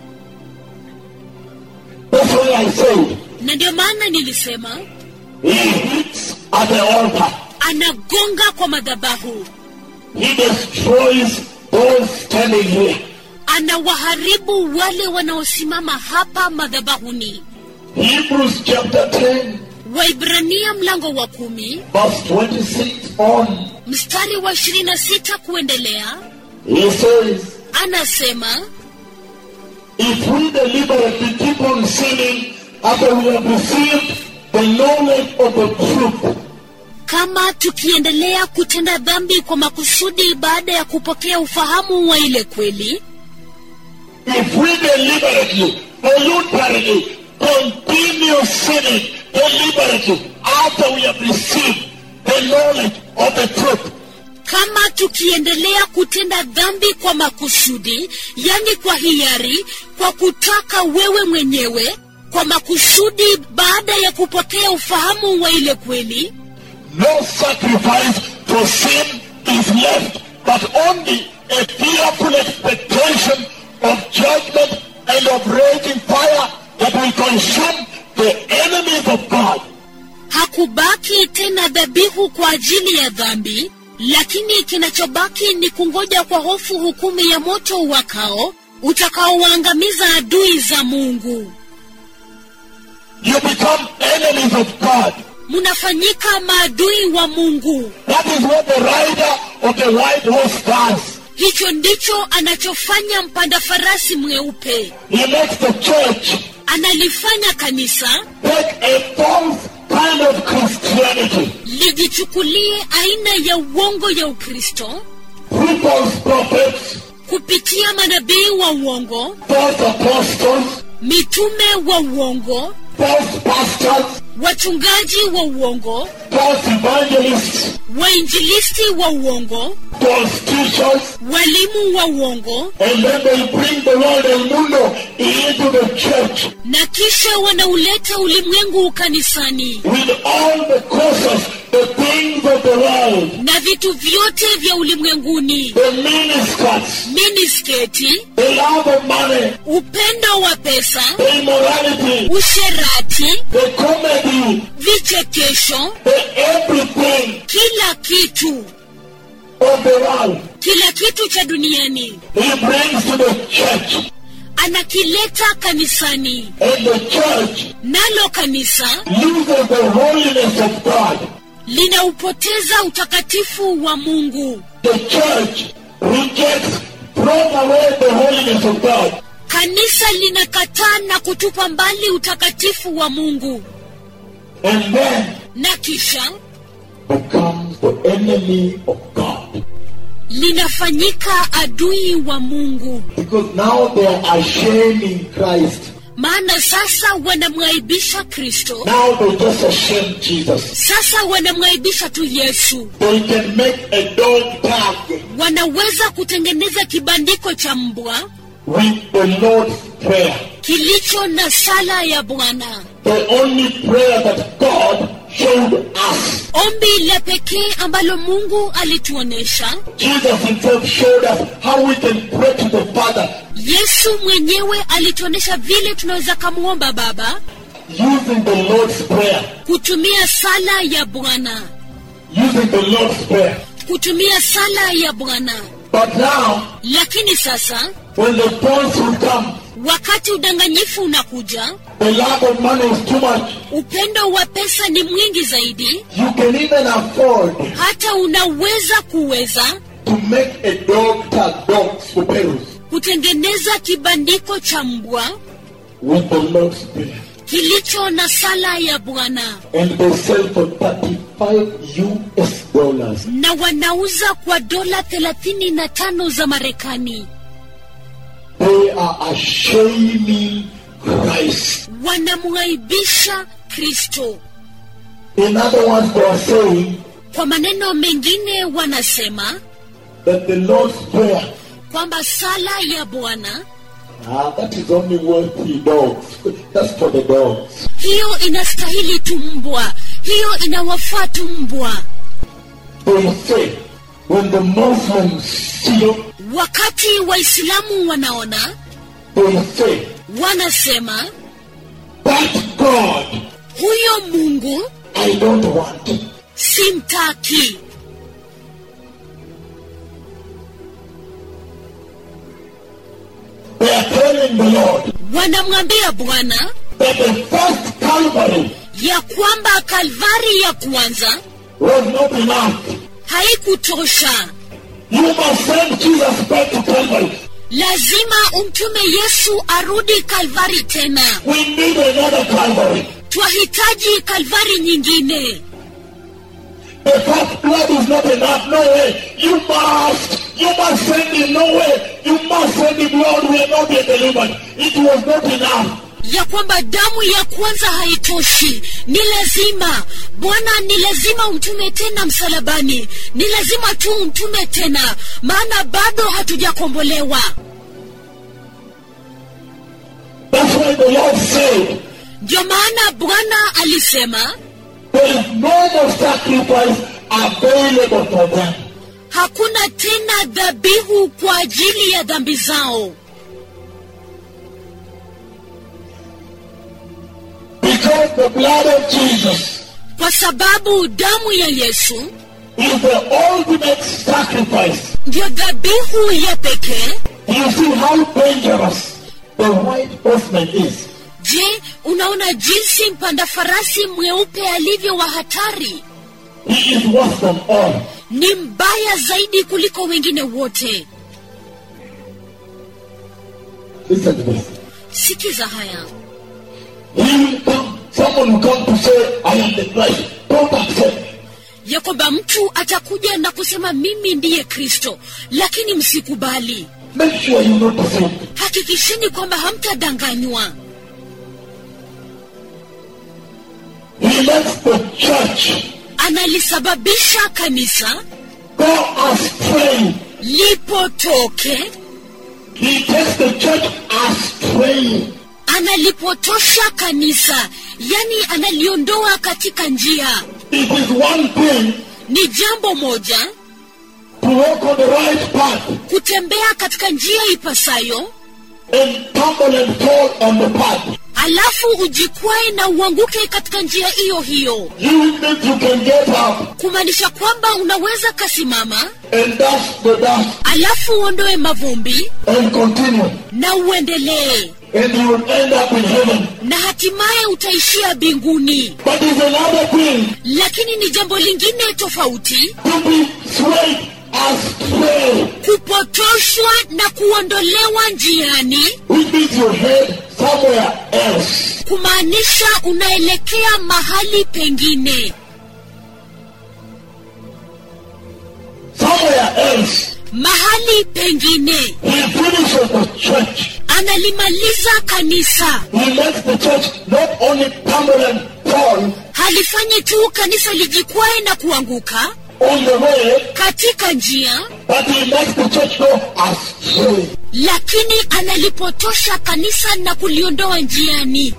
Speaker 1: That's why I said,
Speaker 2: na ndio maana nilisema
Speaker 1: he hits at the altar.
Speaker 2: anagonga kwa madhabahu
Speaker 1: He destroys those standing here.
Speaker 2: anawaharibu wale wanaosimama hapa madhabahuni
Speaker 1: Hebrews chapter 10,
Speaker 2: waibrania mlango wa kumi
Speaker 1: verse 26 on.
Speaker 2: mstari wa 26 kuendelea
Speaker 1: He says,
Speaker 2: anasema
Speaker 1: If we deliberately keep on sinning after we have received the knowledge of the truth,
Speaker 2: kama tukiendelea kutenda dhambi kwa makusudi baada ya kupokea ufahamu wa ile kweli
Speaker 1: if we deliberately, voluntarily, continue sinning deliberately after we have received the knowledge of the truth.
Speaker 2: kama tukiendelea kutenda dhambi kwa makusudi yani kwa hiari kwa kutaka wewe mwenyewe kwa makusudi baada ya kupokea ufahamu wa ile kweli
Speaker 1: No sacrifice for sin is left, but only a fearful expectation of judgment and of raging fire that will consume the enemies of God.
Speaker 2: hakubaki tena dhabihu kwa ajili ya dhambi lakini kinachobaki ni kungoja kwa hofu hukumu ya moto wakao utakaowaangamiza adui za mungu
Speaker 1: You become enemies of God.
Speaker 2: mnafanyika maadui wa mungu
Speaker 1: That is what the rider of the white horse does.
Speaker 2: hicho ndicho anachofanya mpanda farasi mweupe
Speaker 1: He makes the church
Speaker 2: analifanya kanisa
Speaker 1: take a false kind of Christianity.
Speaker 2: lijichukulie aina ya uongo ya ukristo
Speaker 1: Through false prophets,
Speaker 2: kupitia manabii wa uongo
Speaker 1: false apostles,
Speaker 2: mitume wa uongo
Speaker 1: false pastors,
Speaker 2: wachungaji wa uongo
Speaker 1: false evangelists,
Speaker 2: wainjilisti wa uongo
Speaker 1: false teachers,
Speaker 2: walimu wa uongo
Speaker 1: and then they bring the world El Mundo into the church
Speaker 2: na kisha wanauleta ulimwengu kanisani
Speaker 1: with all the causes, the things of the world,
Speaker 2: na vitu vyote vya ulimwenguni
Speaker 1: the miniskirts,
Speaker 2: minisketi
Speaker 1: the love of money,
Speaker 2: upendo wa pesa
Speaker 1: the immorality,
Speaker 2: usherati
Speaker 1: the comedy,
Speaker 2: vichekesho
Speaker 1: the everything
Speaker 2: kila kitu
Speaker 1: of the world.
Speaker 2: kila kitu cha duniani
Speaker 1: He brings to the church,
Speaker 2: anakileta kanisani
Speaker 1: and the church
Speaker 2: nalo kanisa
Speaker 1: loses the holiness of God.
Speaker 2: linaupoteza utakatifu wa mungu
Speaker 1: The church rejects, throws away the holiness of God.
Speaker 2: kanisa linakataa na kutupa mbali utakatifu wa mungu
Speaker 1: and then
Speaker 2: na kisha
Speaker 1: becomes the enemy of God.
Speaker 2: linafanyika adui wa mungu
Speaker 1: Because now they are shaming Christ.
Speaker 2: maana sasa wanamwaibisha kristo
Speaker 1: Now they just ashame Jesus.
Speaker 2: sasa wanamwaibisha tu yesu
Speaker 1: They can make a dog tag
Speaker 2: wanaweza kutengeneza kibandiko cha mbwa
Speaker 1: with the Lord's Prayer.
Speaker 2: kilicho na sala ya bwana
Speaker 1: The only prayer that God showed us.
Speaker 2: ombi la pekee ambalo mungu alituonesha
Speaker 1: Jesus himself showed us how we can pray to the Father
Speaker 2: yesu mwenyewe alituonesha vile tunaweza kamwomba baba
Speaker 1: using the Lord's Prayer.
Speaker 2: kutumia sala ya bwana
Speaker 1: Using the Lord's Prayer.
Speaker 2: kutumia sala ya bwana
Speaker 1: But now,
Speaker 2: lakini sasa
Speaker 1: when the false will come,
Speaker 2: wakati udanganyifu unakuja
Speaker 1: the love of money is too much.
Speaker 2: upendo wa pesa ni mwingi zaidi
Speaker 1: You can even afford
Speaker 2: hata unaweza kuweza
Speaker 1: to make a dog tag, dogs for Perus,
Speaker 2: kutengeneza kibandiko cha mbwa
Speaker 1: with the Lord's Prayer.
Speaker 2: kilicho na sala ya bwana
Speaker 1: And they sell for 35 US dollars.
Speaker 2: na wanauza kwa dola 35 za marekani
Speaker 1: They are ashaming Christ.
Speaker 2: wanamwaibisha kristo
Speaker 1: In other words, they are saying
Speaker 2: kwa maneno mengine wanasema
Speaker 1: that the Lord's Prayer,
Speaker 2: kwamba sala ya bwana
Speaker 1: ah, that is only worthy dogs. That's for the dogs.
Speaker 2: hiyo inastahili tu mbwa hiyo inawafaa tu mbwa
Speaker 1: They say, when the Muslims see,
Speaker 2: wakati waislamu wanaona
Speaker 1: they say,
Speaker 2: wanasema
Speaker 1: that God,
Speaker 2: huyo mungu
Speaker 1: I don't want.
Speaker 2: simtaki
Speaker 1: They are telling the Lord
Speaker 2: wanamwambia bwana
Speaker 1: that the first Calvary
Speaker 2: ya kwamba kalvari ya kwanza
Speaker 1: was not enough.
Speaker 2: haikutosha
Speaker 1: You must send Jesus back to Calvary.
Speaker 2: lazima umtume yesu arudi kalvari tena
Speaker 1: We need another Calvary.
Speaker 2: twahitaji kalvari nyingine
Speaker 1: The first blood is not enough. No way. You must. You must send him. No way. You must send him, Lord. We are not yet delivered. It was not enough.
Speaker 2: ya kwamba damu ya kwanza haitoshi ni lazima bwana ni lazima umtume tena msalabani ni lazima tu umtume tena maana bado hatujakombolewa
Speaker 1: That's why the Lord said,
Speaker 2: ndio maana bwana alisema
Speaker 1: there is no more sacrifice available for them.
Speaker 2: hakuna tena dhabihu kwa ajili ya dhambi zao
Speaker 1: Because the blood of Jesus
Speaker 2: kwa sababu damu ya yesu
Speaker 1: is the ultimate sacrifice.
Speaker 2: ndiyo dhabihu ya pekee
Speaker 1: You see how dangerous the white horseman is.
Speaker 2: je unaona jinsi mpanda farasi mweupe alivyo wa hatari
Speaker 1: He is worse than all.
Speaker 2: ni mbaya zaidi kuliko wengine wote
Speaker 1: Listen to this.
Speaker 2: sikiza haya
Speaker 1: He will come, someone will come to say, I am the Christ. Don't accept.
Speaker 2: ya kwamba mtu atakuja na kusema mimi ndiye kristo lakini msikubali
Speaker 1: Make sure you're not deceived.
Speaker 2: hakikisheni kwamba hamtadanganywa
Speaker 1: He lets the church
Speaker 2: analisababisha kanisa
Speaker 1: go astray.
Speaker 2: lipotoke
Speaker 1: He takes the church astray.
Speaker 2: analipotosha kanisa yani analiondoa katika njia
Speaker 1: It is one thing
Speaker 2: ni jambo moja
Speaker 1: to walk on the right path
Speaker 2: kutembea katika njia ipasayo
Speaker 1: and tumble and fall on the path.
Speaker 2: alafu ujikwae na uanguke katika njia hiyo hiyo
Speaker 1: You means you can get up
Speaker 2: kumaanisha kwamba unaweza kasimama
Speaker 1: and dust the dust
Speaker 2: alafu uondoe mavumbi
Speaker 1: and continue.
Speaker 2: na uendelee
Speaker 1: And you will end up in heaven.
Speaker 2: na hatimaye utaishia mbinguni
Speaker 1: But there's another thing
Speaker 2: lakini ni jambo lingine tofauti
Speaker 1: to be swayed astray,
Speaker 2: kupotoshwa na kuondolewa njiani
Speaker 1: which means you head somewhere else.
Speaker 2: kumaanisha unaelekea mahali pengine
Speaker 1: Somewhere else.
Speaker 2: mahali pengine
Speaker 1: He finishes the church.
Speaker 2: analimaliza kanisa
Speaker 1: He makes the church not only tumble and fall
Speaker 2: halifanyi tu kanisa lijikwae na kuanguka
Speaker 1: on the way,
Speaker 2: katika njia
Speaker 1: but he makes the church go astray.
Speaker 2: lakini analipotosha kanisa na kuliondoa njiani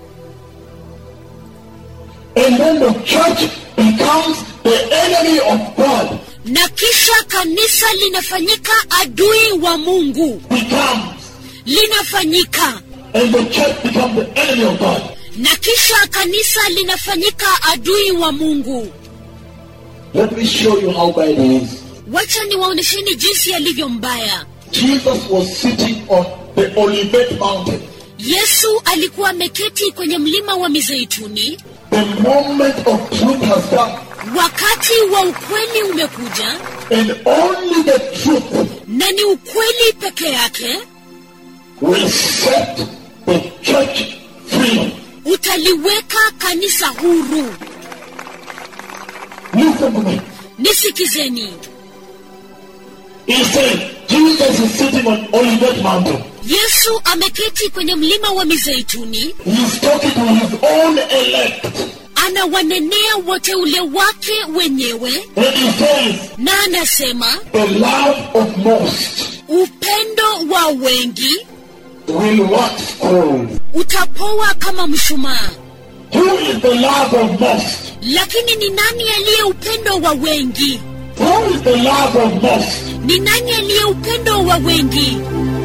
Speaker 1: And then the church becomes the enemy of God.
Speaker 2: na kisha kanisa linafanyika adui wa mungu
Speaker 1: Becomes.
Speaker 2: linafanyika
Speaker 1: And the church becomes the enemy of God.
Speaker 2: na kisha kanisa linafanyika adui wa mungu
Speaker 1: Let me show you how bad it is.
Speaker 2: wacha niwaonesheni jinsi yalivyo mbaya
Speaker 1: Jesus was sitting on the Olivet Mountain.
Speaker 2: yesu alikuwa ameketi kwenye mlima wa mizeituni
Speaker 1: The moment of truth has come,
Speaker 2: wakati wa ukweli umekuja
Speaker 1: and only the truth
Speaker 2: na ni ukweli peke yake
Speaker 1: will set the church free.
Speaker 2: utaliweka kanisa huru
Speaker 1: Listen to me.
Speaker 2: nisikizeni
Speaker 1: He said, Jesus is sitting on Olivet Mountain.
Speaker 2: yesu ameketi kwenye mlima wa mizeituni
Speaker 1: He's talking to his own elect.
Speaker 2: anawanenea wateule wake wenyewe
Speaker 1: And he says,
Speaker 2: na anasema
Speaker 1: the love of most
Speaker 2: upendo wa wengi
Speaker 1: will wax cold.
Speaker 2: utapoa kama mshumaa
Speaker 1: Who is the love of most?
Speaker 2: lakini ni nani aliye upendo wa wengi
Speaker 1: Who is the love of most?
Speaker 2: ni nani aliye upendo wa wengi